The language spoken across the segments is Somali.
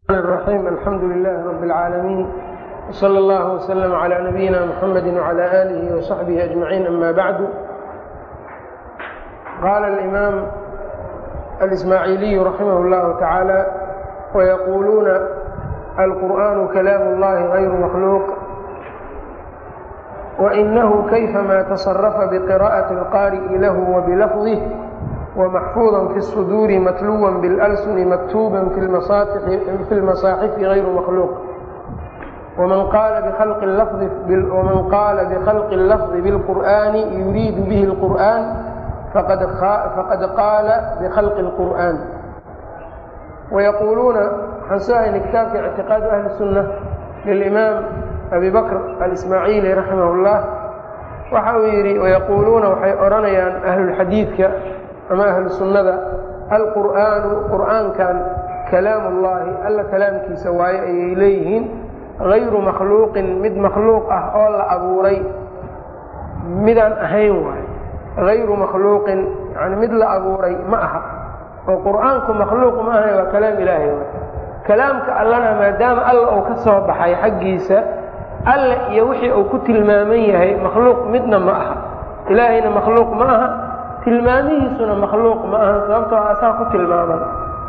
الرحيم الحمد لله رب العالمين وصلى الله وسلم على نبينا محمد وعلى آله وصحبه أجمعين أما بعد قال الإمام الإسماعيلي رحمه الله تعالى ويقولون القرآن كلام الله غير مخلوق وإنه كيفما تصرف بقراءة القارئ له وبلفظه ومحفوظا في الصدور متلوا بالألسن مكتوبا في المصاحف, في المصاحف غير مخلوق ومن قال بخلق اللفظ ومن قال بخلق اللفظ بالقرآن يريد به القرآن فقد فقد قال بخلق القرآن ويقولون حنساهن كتاب في اعتقاد أهل السنة للإمام أبي بكر الإسماعيلي رحمه الله waxa uu yidhi wayaquuluuna waxay odhanayaan ahlulxadiidka ama ahlu sunnada alqur'aanu qur'aankan kalaamu ullaahi alla kalaamkiisa waaye ayay leeyihiin hayru makhluuqin mid makhluuq ah oo la abuuray midaan ahayn waaye hayru makhluuqin yani mid la abuuray ma aha oo qur'aanku makhluuq ma ahayn waa kalaam ilaahay waay kalaamka allana maadaama alla uu ka soo baxay xaggiisa alle iyo wixii uu ku tilmaaman yahay makhluuq midna ma aha ilaahayna makhluuq ma aha tilmaamihiisuna makhluuq ma aha sababtoo asaa ku tilmaaman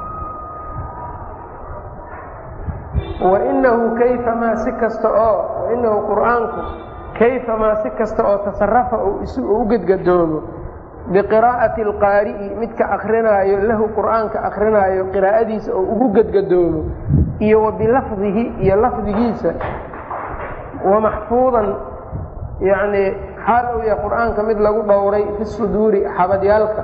wainahu kayfamaa si kasta oo wainahu qur'aanku kayfamaa si kasta oo tasarafa u gedgadoomo biqiraa'ati alqaari'i midka akrinaayo lahu qur'aanka akrinaayo qiraa'adiisa oo ugu gedgadoomo iyo wa bilafdihi iyo lafdigiisa wamaxfuudan yacni xaal uu yahay qur'aanka mid lagu dhowray fi suduuri xabadyaalka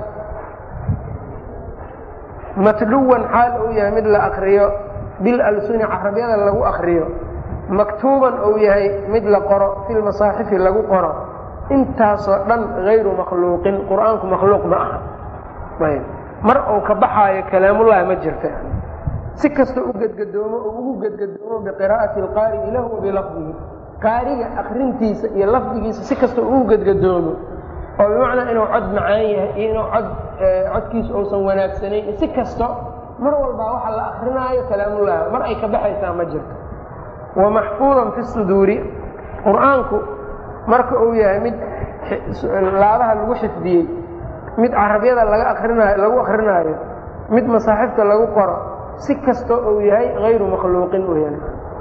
matluwan xaal uu yahay mid la akriyo bil alsuni carabyada lagu akriyo maktuuban uu yahay mid la qoro fi lmasaaxifi lagu qoro intaasoo dhan hayru makhluuqin qur'aanku makhluuq ma aha ayb mar uu ka baxaayo kalaamullahi ma jirta si kasta u gedgadoomo oo ugu gedgadoomo biqiraa'ati alqaari'i lahu wa bilafdihi qaariga akrintiisa iyo lafdigiisa si kasta ugu gedgadoomo oo bimacnaa inuu cod macaan yahay iyo inuu cod codkiisa uusan wanaagsanayn si kasto mar walbaa waxa la akrinaayo kalaamullahi mar ay ka baxaysaa ma jirto wa maxfuudan fi suduuri qur'aanku marka uu yahay mid laabaha lagu xifdiyey mid carabyada laga akrinaayo lagu akrinaayo mid masaaxifta lagu qoro si kasta uu yahay hayru makhluuqin weyaan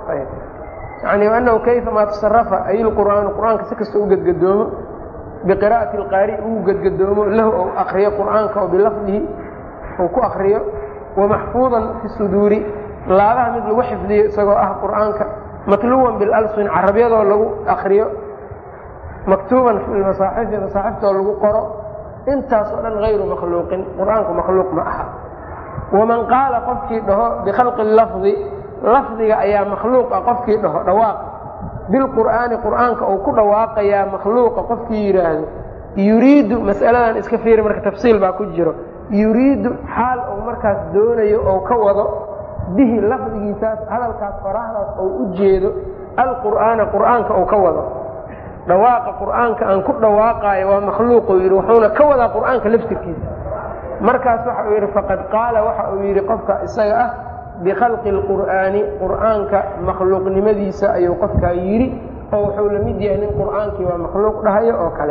yani anahu kayfamaa tasarafa ay lqur'aanu qur'aanka si kasta u gedgadoomo biqiraa'ati alqaari uu gedgadoomo lahu ou akriyo qur'aanka oo bilafdihi uu ku akriyo wamaxfuudan fi suduuri laabaha mid lagu xifdiyo isagoo ah qur'aanka matluwan bilalsun carabyadoo lagu akriyo maktuuban fi masaaxifi masaaxiftoo lagu qoro intaas oo dhan hayru makhluuqin qur'aanku makhluuq ma aha waman qaala qofkii dhaho bikhalqi lafdi lafdiga ayaa makhluuqa qofkii dhaho dhawaaq bilqur'aani qur'aanka uu ku dhawaaqayaa makhluuqa qofkii yidhaahdo yuriidu mas'aladan iska fiiri marka tafsiil baa ku jiro yuriidu xaal uu markaas doonayo oo ka wado bihi lafdigiisaas hadalkaas faraahdaas oo u jeedo alqur'aana qur'aanka uu ka wado dhawaaqa qur'aanka aan ku dhawaaqaayo waa makhluuquu yidhi wuxuuna ka wadaa qur'aanka laftirkiisa markaas waxa uu yidhi faqad qaala waxa uu yidhi qofka isaga ah bikhalqi اlqur'aani qur'aanka makhluuqnimadiisa ayuu qofkaa yidhi oo wuxuu la mid yahay nin qur'aankii waa makhluuq dhahayo oo kale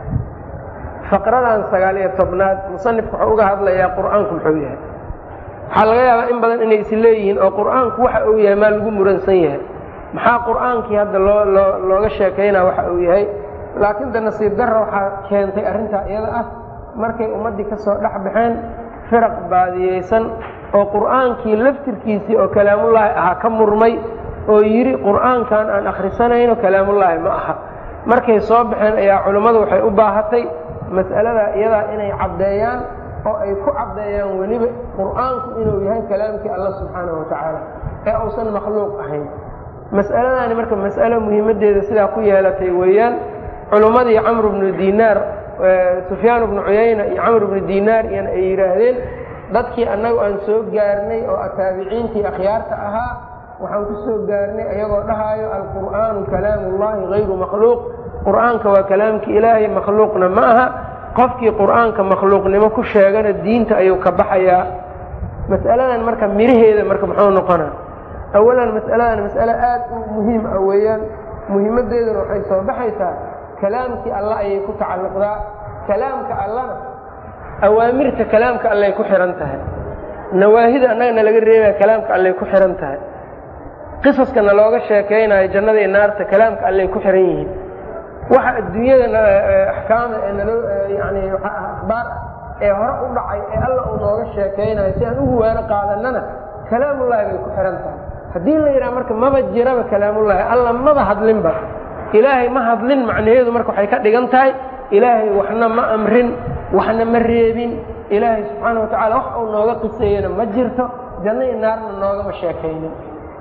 faqradan sagaal iyo tobnaad musanifku wuxuu uga hadlayaa qur'aanku muxuu yahay waxaa laga yaabaa in badan inay is leeyihiin oo qur'aanku waxa uu yahay maa lagu muransan yahay maxaa qur'aankii hadda loo loo looga sheekaynaa waxa uu yahay laakiin de nasiib darra waxaa keentay arrintaa iyada ah markay ummaddii ka soo dhex baxeen firaq baadiyeysan oo qur'aankii laftirkiisii oo kalaamullaahi ahaa ka murmay oo yidhi qur'aankan aan akhrisanayno kalaamullaahi ma aha markay soo baxeen ayaa culummadu waxay u baahatay mas'aladaa iyadaa inay caddeeyaan oo ay ku caddeeyaan weliba qur'aanku inuu yahay kalaamkii alla subxaanahu watacaala ee uusan makhluuq ahayn mas'aladaani marka mas'alo muhiimaddeeda sidaa ku yeelatay weeyaan culummadii camru bnu dinaar sufyaan bnu cuyayna iyo camr bnu dinaar iyana ay yidhaahdeen dadkii annagu aan soo gaarnay oo taabiciintii akhyaarta ahaa waxaan ku soo gaarnay ayagoo dhahaayo alqur'aanu kalaamullahi hayru makhluuq qur'aanka waa kalaamkii ilaahay makhluuqna ma aha qofkii qur'aanka makhluuqnimo ku sheegana diinta ayuu ka baxayaa mas'aladan marka miraheeda marka muxuu noqonaa awalan mas'aladan mas'ale aad u muhiim ah weeyaan muhiimaddeeduna waxay soo baxaysaa kalaamkii alla ayay ku tacalluqdaa kalaamka allana awaamirta kalaamka allay ku xihan tahay nawaahida annagana laga reebaya kalaamka allay ku xihan tahay qisaskana looga sheekaynayo jannada iyo naarta kalaamka allay ku xihan yihiin waxa adduunyada axkaama ee naloo yani akhbaar ah ee hore u dhacay ee alla uu nooga sheekaynayo si aan ugu waano qaadanana kalaamullahi bay ku xihan tahay haddii la yidhaha marka maba jiraba kalaamullahi alla maba hadlinba ilaahay ma hadlin macnaheedu marka waxay ka dhigan tahay ilaahay waxna ma amrin waxna ma reebin ilaahay subxaana wa tacala wax uu nooga qiseeyena ma jirto janno iyo naarna noogama sheekaynin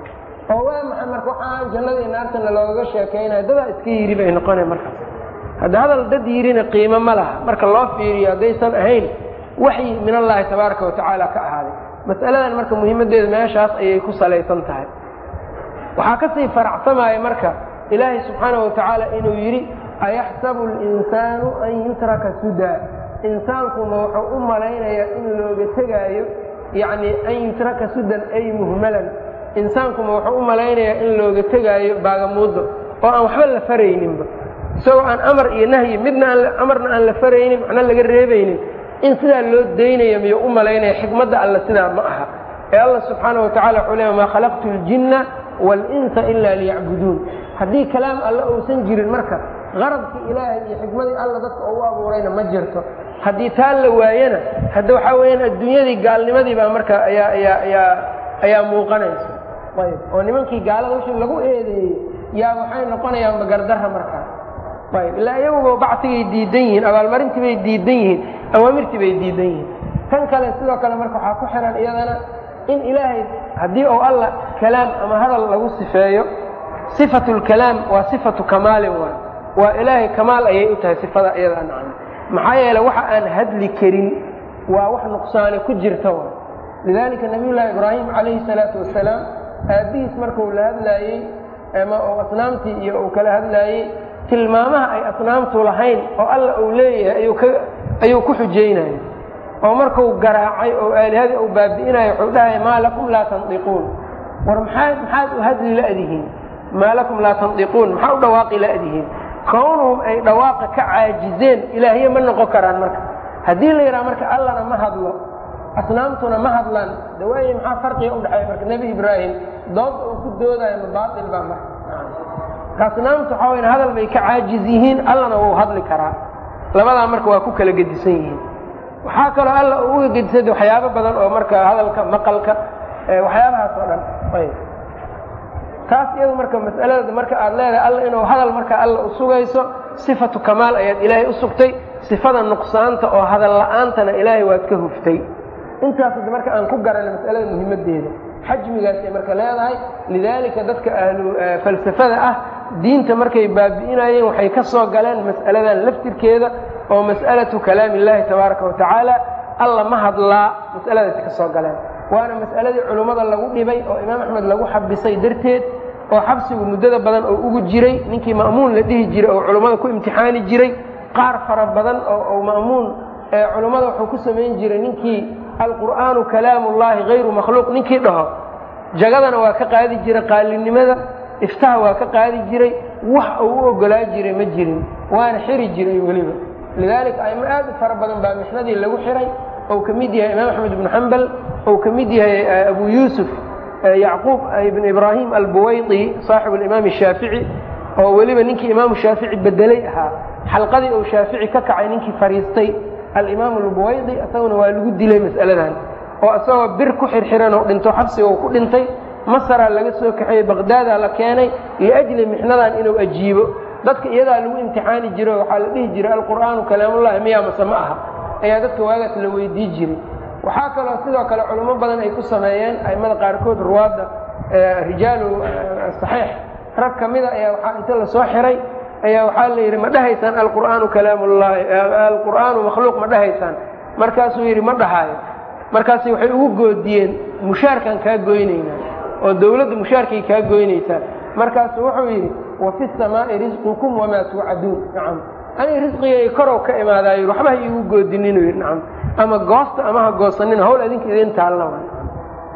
oo waa maxay marka waxaan jannada iyo naartana loogaga sheekaynayo dadaa iska yidhi bay noqona markaas hadda hadal dad yidhina qiimo ma laha marka loo fiiriyo haddaysan ahayn waxyi min allaahi tabaaraka wa tacaala ka ahaaday mas'aladan marka muhiimaddeeda meeshaas ayay ku salaysan tahay waxaa ka sii faracsamaya marka ilaahay subxaana wa tacaala inuu yidhi ayaxsabu اlinsaanu an yutraka sudaa insaankuma wuxuu u malaynayaa in looga tegaayo yani an yutraka sudan ay muhmalan insaankuma wuxuu u malaynayaa in looga tegaayo baagamuuddo oo aan waxba la farayninba isagoo aan amar iyo nahyi midna amarna aan la faraynin macna laga reebaynin in sidaa loo daynayo miyuu u malaynaya xikmadda alla sidaa ma aha ee alla subxaana wa tacala wuxuu leeya maa khalaqtu اljinna wاlinsa ila liyacbuduun haddii kalaam alle uusan jirin marka qaradkii ilaahay iyo xikmadii alla dadka ugu abuurayna ma jirto haddii taa la waayana hadda waxaa weyaan adduunyadii gaalnimadii baa marka ayaa ayaa ayaa ayaa muuqanaysa ayb oo nimankii gaalada wixii lagu eedeeyey yaa waxay noqonayaan magardarra markaa ayb ilaa iyaguba bacsigay diidan yihiin abaalmarintii bay diidan yihiin awaamirtii bay diidan yihiin tan kale sidoo kale marka waxaa ku xihan iyadana in ilaahay haddii uu alla kalaam ama hadal lagu sifeeyo sifatu lkalaam waa sifatu kamaalin waay waa ilaahay kamaal ayay u tahay sifada iyada nacam maxaa yeele waxa aan hadli karin waa wax nuqsaani ku jirta waay lidaalika nabiyullaahi ibraahim calayhi salaatu wasalaam aabbihiis markuu la hadlaayey ama uu asnaamtii iyo uu kala hadlaayey tilmaamaha ay asnaamtu lahayn oo alla uu leeyahay ayuu ku xujaynaya oo markuu garaacay oo aalihadii uu baabi'inayo wuxuu dhahaya maa lakum laa tandiquun war maxaa maxaad u hadli la'dihiin maa lakum laa tandiquun maxaa u dhawaaqi la'dihiin kownuhum ay dhawaaqa ka caajizeen ilaahye ma noqon karaan marka haddii la yidhaha marka allana ma hadlo asnaamtuna ma hadlaan dawaaye maxaa farqiga u dhexeeya marka nebi ibraahim doodda uu ku doodayo ma baatil baa marka asnaamtu waxaa wayan hadal bay ka caajiz yihiin allana wuu hadli karaa labadaa marka waa ku kala gedisan yihiin waxaa kaloo alla uu uga gedisada waxyaabo badan oo marka hadalka maqalka waxyaabahaas oo dhan ayb taas iyadu marka mas'alada marka aad leedahay alla inuu hadal marka alla u sugayso sifatu kamaal ayaad ilaahay u sugtay sifada nuqsaanta oo hadal la'aantana ilaahay waad ka huftay intaas marka aan ku garanay mas'alada muhiimaddeeda xajmigaasay marka leedahay lidaalika dadka ahlu falsafada ah diinta markay baabi'inayeen waxay ka soo galeen mas'aladan laftirkeeda oo mas'alatu kalaami illaahi tabaaraka wa tacaala alla ma hadlaa mas'aladaasi ka soo galeen waana mas'aladii culummada lagu dhibay oo imaam axmed lagu xabisay darteed oo xabsigu muddada badan oo ugu jiray ninkii ma'muun la dhihi jiray oo culummada ku imtixaani jiray qaar fara badan oo ma'muun culummada wuxuu ku samayn jiray ninkii alqur'aanu kalaamullaahi hayru makhluuq ninkii dhaho jagadana waa ka qaadi jiray qaalinimada iftaha waa ka qaadi jiray wax uu u ogolaa jiray ma jirin waana xiri jiray weliba lidaalika aimo aad u fara badan baa mixnadii lagu xiray ou ka mid yahay imaam axmed ibnu xambal ou ka mid yahay abu yuusuf yacquub ibn ibraahim albuwaydi saaxibu alimaam shaafici oo weliba ninkii imaamu shaafici bedelay ahaa xalqadii uu shaafici ka kacay ninkii fariistay alimaam albuwaydi isaguna waa lagu dilay mas'aladan oo isagoo bir ku xirxiran oo dhinto xabsiga uu ku dhintay masaraa laga soo kaxeeyey baqdaadaa la keenay liajli mixnadan inuu ajiibo dadka iyadaa lagu imtixaani jiro waxaa la dhihi jiray alqur'aanu kalaamullahi miyaa mase ma aha ayaa dadka waagaas la weydii jiray waxaa kaloo sidoo kale culummo badan ay ku sameeyeen aimada qaarkood ruwaadda rijaalu saxiix rag ka mida ayaa waxaa inta lasoo xiray ayaa waxaa la yidhi ma dhahaysaan alqur'aanu kalaamullahi alqur'aanu makhluuq ma dhahaysaan markaasuu yidhi ma dhahaayo markaasi waxay ugu goodiyeen mushaarkaan kaa goynaynaa oo dawladda mushaarkay kaa goynaysaa markaasu wuxuu yidhi wa fi samaa'i risqukum wamaa tuucaduun nacam aniga risqigay korow ka imaadaayo waxba ha iigu goodininu yidhi nacam ama goosta ama ha goosanina hawl adinka idin taalna wa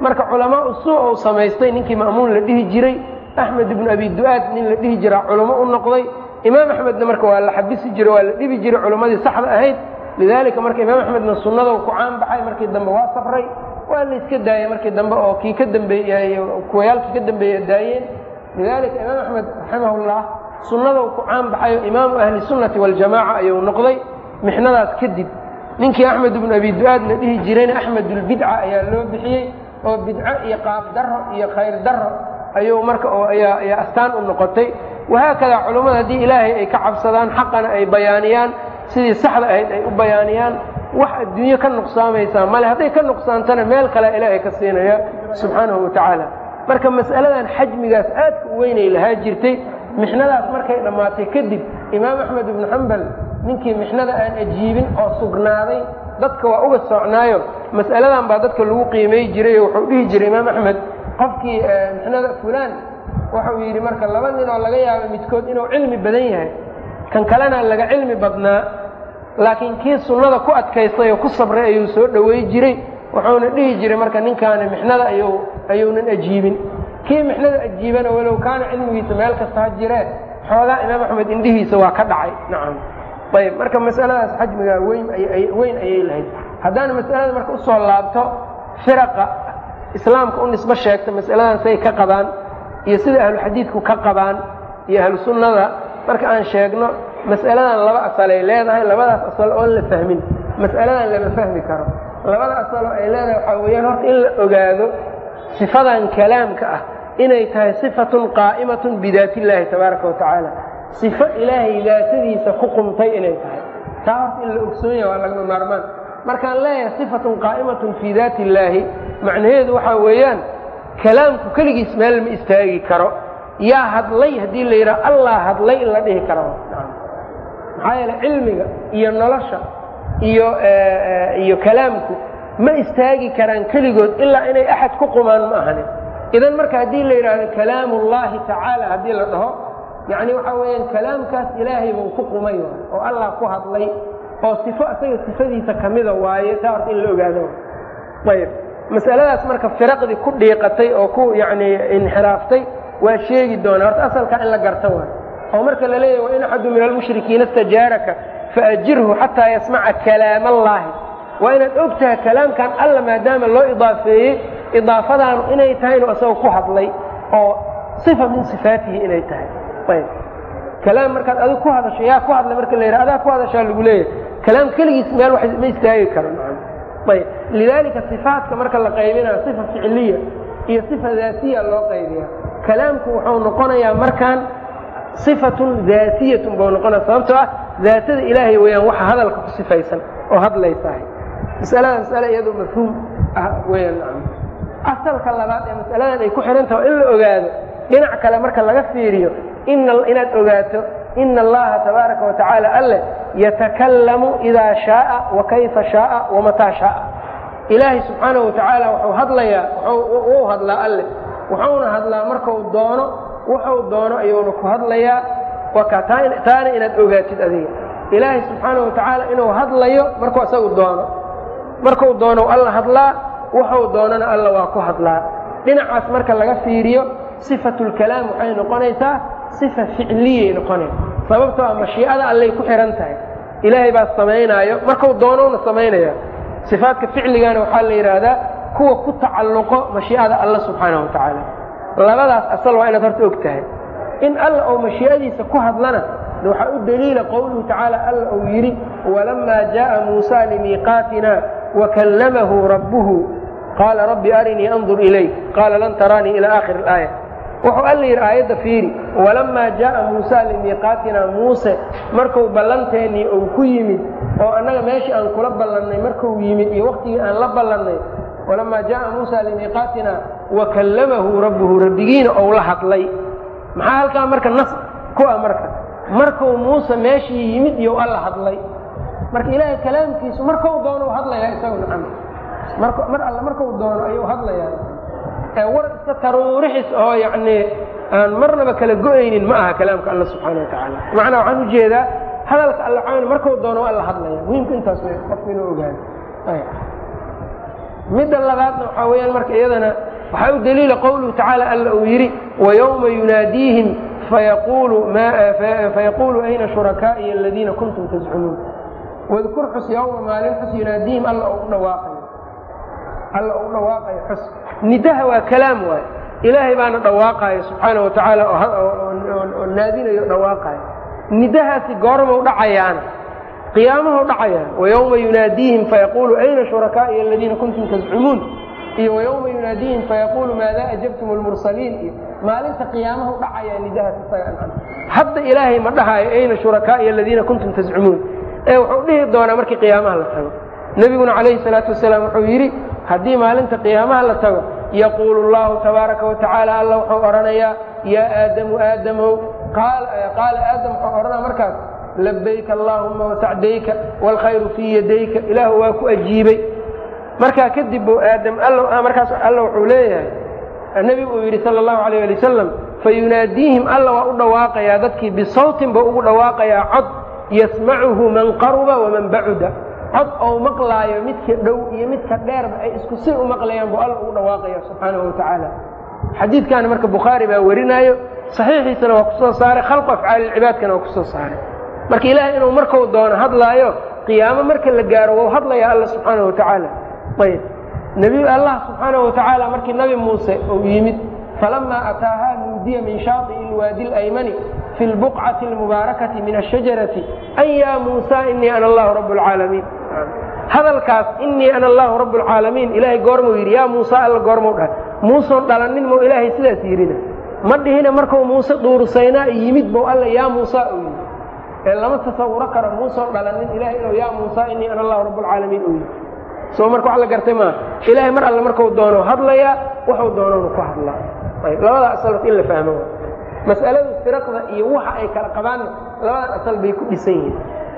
marka culamaa usuu ou samaystay ninkii ma'muun la dhihi jiray axmed ibnu abi du-aad nin la dhihi jiraa culamo u noqday imaam axmedna marka waa la xabisi jiray waa la dhibi jiray culammadii saxda ahayd lidaalika marka imaam axmedna sunnada ku caan baxay markii dambe waa safray waa la iska daayey markii dambe oo kii ka dambeeyey kuwayaalkii ka dambeeya daayeen lidaalika imaam axmed raximahullah sunnadau ku caan baxayo imaamu ahli sunnati waljamaaca ayuu noqday mixnadaas kadib ninkii axmed ibnu abi du-aad la dhihi jirayna axmedulbidca ayaa loo bixiyey oo bidco iyo qaab daro iyo khayr daro ayuu marka ayaa ayaa astaan u noqotay wahaakadaa culummada haddii ilaahay ay ka cabsadaan xaqana ay bayaaniyaan sidii saxda ahayd ay u bayaaniyaan wax adduunyo ka nuqsaamaysaa male hadday ka nuqsaantana meel kale ilaahay ka siinaya subxaanahu watacaala marka mas'aladan xajmigaas aadka u weynay lahaa jirtay mixnadaas markay dhammaatay kadib imaam axmed ibnu xambal ninkii mixnada aan ajiibin oo sugnaaday dadka waa uga socnaayo mas'aladan baa dadka lagu qiimay jiray oo wuxuu dhihi jiray imaam axmed qofkii mixnada fulaan waxau yidhi marka laba nin oo laga yaabo midkood inuu cilmi badan yahay kan kalena laga cilmi badnaa laakiin kii sunnada ku adkaystay oo ku sabray ayuu soo dhowey jiray wuxuuna dhihi jiray marka ninkaani mixnada ayuu ayuunan ajiibin kii mixnada ajiibana walow kaana cilmigiisa meel kasta ha jiree xoogaa imaam axmed indhihiisa waa ka dhacay nacam ayb marka masaladaas xajmigaa weyn weyn ayay lahayd haddaan masalada marka usoo laabto firaqa islaamka u nisbo sheegta masaladan say ka qabaan iyo sida ahluxadiidku ka qabaan iyo ahlu sunnada marka aan sheegno mas'aladan laba asalay leedahay labadaas asal oon la fahmin mas'aladan lama fahmi karo labada asaloo ay leedahay waxaa weeyaan horta in la ogaado sifadan kalaamka ah inay tahay sifatun qaa'imatun bidaat illaahi tabaaraka wa tacaala sifo ilaahay daatadiisa ku qumtay inay tahay taa horta in la ogsoon yaha waa lagama maarmaan markaan leeyahay sifatun qaa'imatun fii daati illaahi macnaheedu waxaa weeyaan kalaamku keligiis meel ma istaagi karo yaa hadlay haddii la yidhaha allah hadlay in la dhihi karo maxaa yeele cilmiga iyo nolosha iyo iyo kalaamku ma istaagi karaan keligood ilaa inay axad ku qumaan ma ahanin idan marka haddii la yidhaahdo kalaamu ullahi tacaala haddii la dhaho yacni waxaa weeyaan kalaamkaas ilaahay buu ku qumay oo allah ku hadlay oo sifo isaga sifadiisa kamida waaye taa horta in la ogaado ayb masaladaas marka firaqdii ku dhiiqatay oo ku yacni inxiraaftay waa sheegi doonaa horta asalkaa in la garta waay oo marka la leeyahy wain axadu min almushrikiina istajaaraka faajirhu xataa yasmaca kalaam allaahi waa inaad og tahay kalaamkan alla maadaama loo idaafeeyey idaafadaanu inay tahay inuu isaga ku hadlay oo sifa min sifaatihi inay tahay ayb kalaam markaad adigu ku hadasho yaa ku hadlay marka la yidhaha adaa ku hadashaa lagu leeyahay kalaam keligiis meel wax ma istaagi karo ayb lidaalika sifaatka marka la qaybinayo sifa ficiliya iyo sifa daatiya loo qaybiya kalaamku wuxuu noqonayaa markaan sifatun daatiyatun buu noqonaya sababtoo ah daatada ilaahay weeyaan waxa hadalka ku sifaysan oo hadlaysahay masalada masale iyadoo mafhuum ah weyaan asalka labaad ee masaladan ay ku xihan taha in la ogaado dhinac kale marka laga fiiriyo inaad ogaato ina allaha tabaaraka wa tacaala alle yatakallamu idaa shaaa wa kayfa shaaa wamataa shaaa ilaahay subxaanahu wa tacaala wuxuu hadlayaa wuu hadlaa alle wuxuuna hadlaa markau doono wuxuu doono ayuuna ku hadlayaa waka taana inaad ogaatid adiga ilaahay subxaanahu wa tacaala inuu hadlayo markuu isagu doono markuu doono alla hadlaa wuxuu doonana alla waa ku hadlaa dhinacaas marka laga fiiriyo sifatulkalaam waxay noqonaysaa sifa ficliyay noqonaysa sababtoo a mashiicada allay ku xihan tahay ilaahay baa samaynaayo markuu doonowna samaynaya sifaadka ficligana waxaa la yidhaahdaa kuwa ku tacalluqo mashiicada alla subxaanahu wa tacaala labadaas asal waa inaad horta og tahay in alla ou mashiicadiisa ku hadlana waxaa u daliila qowluhu tacaala alla uu yidhi walamaa jaءa muusa limiiqaatina wakallamahu rabbuhu qaala rabbi arinii andur ilayk qaala lan taraanii ila aakhir اlaaya wuxuu alla yidhi aayadda fiiri walamaa jaءa muusa limiiqaatina muuse marku ballanteennii uu ku yimid oo annaga meeshii aan kula ballannay markuu yimid iyo waktigii aan la ballannay walamaa jaءa muusa limiiqaatina wakallamahu rabbuhu rabbigiina ou la hadlay maxaa halkaa marka nas ku ah marka markuu muuse meeshii yimid iyo alla hadlay marka ilaahay kalaamkiisu markau doono u hadlayaa isagu nacam mar alle markau doono ayuu hadlayaa ee war iska taruurixis oo yacnii aan marnaba kala go-aynin ma aha kalaamka alla subxaana wa tacaala macnaa waxaan ujeedaa hadalka alla cawn markau doono alla hadlaya muhiimku intaas wey qofku inuu ogaado midda labaadna waxaa weeyaan marka iyadana waxaa u daliila qowluhu tacaala alla uu yidhi wayowma yunaadiihim fayaquulu ayna shurakaa'iya aladiina kuntum tazcumuun wadkur xus yowma maalin xus yunaadiihim alla u dhawaaqayo alla u dhawaaqayo xus nidaha waa kalaam waay ilaahay baana dhawaaqayo subxaana wa tacaala oo naadinayo dhawaaqayo nidahaasi goormau dhacayaana qiyaamahau dhacayaan wayowma yunaadiihim fayaquulu ayna shurakaa'iya aladiina kuntum tazcumuun iyo wayowma yunaadiihim fayaquulu maada ajabtum lmursaliin iyo maalinta qiyaamahu dhacayaa nidahaas isaga hadda ilaahay ma dhahaayo ayna shurakaa'iya aladiina kuntum tazcumuun ee wuxuu dhihi doonaa markii qiyaamaha la tago nebiguna calayhi salaatu wasalaam wuxuu yidhi haddii maalinta qiyaamaha la tago yaquulu llahu tabaaraka wa tacaala alla wuxuu odhanayaa yaa aadamu aadamow qaala aadam wuxuu odhanaa markaas labayka allaahuma wasacdayka waalkhayru fii yadayka ilaahu waa ku ajiibay markaa kadib buu aadam markaas alla wuxuu leeyahay nebigu uu yidhi sala allahu alayh ali wasalam fayunaadiihim alla waa u dhawaaqayaa dadkii bisawtin buu ugu dhawaaqayaa cod yasmacuhu man qaruba waman bacuda cod ou maqlaayo midka dhow iyo midka dheerba ay isku si u maqlayaan buu alla ugu dhawaaqaya subxaanahu wa tacaala xadiidkaana marka bukhaari baa warinaayo saxiixiisana waa kusoo saaray khalqu afcaalilcibaadkana waa kusoo saaray marka ilaahay inuu markau doono hadlaayo qiyaamo marka la gaaro wau hadlaya alla subxaanahu wa tacaala ayb nebiy allah subxaanahu wa tacaala markii nabi muuse uu yimid falamaa ataahaa nuudiya min shaai'i ilwaadi alaymani fi lbuqcati almubaarakati min ashajarati an yaa muusa inii ana allahu rabb lcaalamiin hadalkaas inii ana allahu rabb lcaalamiin ilaahay goormuu yidhi yaa muusa alla goormuu dhahay muusoon dhalanin mau ilaahay sidaas yidhina ma dhihina markuu muuse dhuursaynaa yimid bou alla yaa muusa uu yidhi ee lama tasawuro karo muusoon dhalanin ilahay inuu yaa muusa inii ana allahu rabb lcaalamiin uu yidhi soo marka wax la gartay maaha ilaahay mar alle markuu doono hadlayaa wuxuu doononu ku hadlaa labadaa asalot in la fahmo mas'aladu firaqda iyo waxa ay kala qabaanna labadan asal bay ku dhisan yihiin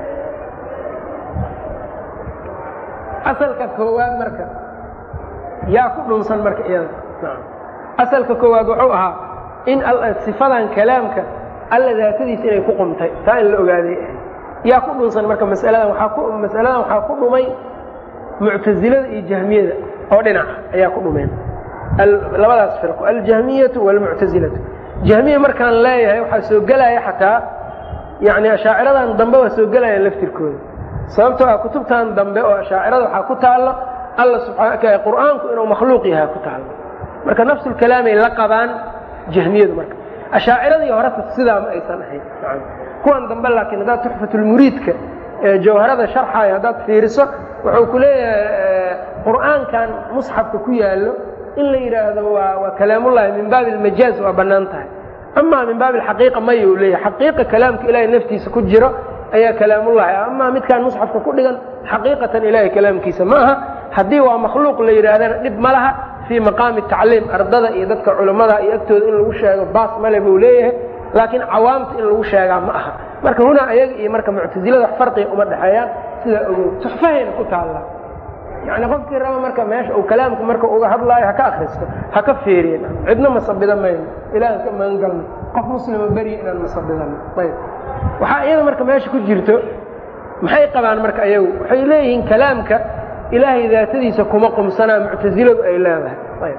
asalka koowaad marka yaa ku dhunsan marka iyada asalka koowaad wuxuu ahaa in sifadan kalaamka alla daatadiisa inay ku qumtay taa in la ogaaday yaa ku dhunsan marka masaladan masaladan waxaa ku dhumay muctazilada iyo jahmiyada oo dhinaca ayaa ku dhumeen labadaas firqo aljahmiyatu wاlmuctazilatu jahmiya markaan leeyahay waxaa soo gelaya xataa yani ashaaciradan dambe waa soo gelayaan laftirkooda sababtoo ah kutubtan dambe oo ashaacirada waxaa ku taallo alla subaa qur'aanku inuu makhluuq yahay ku taallo marka nafsulkalaamay la qabaan jahmiyadu marka ashaaciradii horeta sidaa ma aysan ahayn kuwan dambe laakiin haddaad tuxfatulmuriidka jawharada sharxayo haddaad fiiriso wuxuu ku leeyahay qur'aankan musxafka ku yaallo in la yidhaahdo waa waa kalaamullahi min baabi almajaaz waa bannaan tahay amaa min baabi alxaqiiqa maya u leeyahay xaqiiqa kalaamka ilaahay naftiisa ku jiro ayaa kalaamullahi ah amaa midkaan musxafka ku dhigan xaqiiqatan ilaahay kalaamkiisa ma aha haddii waa makhluuq la yidhaahdana dhib ma laha fii maqaami tacliim ardada iyo dadka culammada iyo agtooda in lagu sheego baas male buu leeyahay laakiin cawaamta in lagu sheegaa ma aha marka hunaa ayaga iyo marka muctasilada wax farqiga uma dhexeeyaan sidaa ogow tuxfahayna ku taalla yani qofkii raba marka meesha uu kalaamku marka uga hadlaayo ha ka akristo ha ka feeriyen cidna masabida mayno ilahan ka magangalno qof muslima beriya inaan masabidano ayb waxaa iyada marka meesha ku jirto maxay qabaan marka ayagu waxay leeyihiin kalaamka ilaahay daatadiisa kuma qumsanaa muctasiladu ay leedahay ayb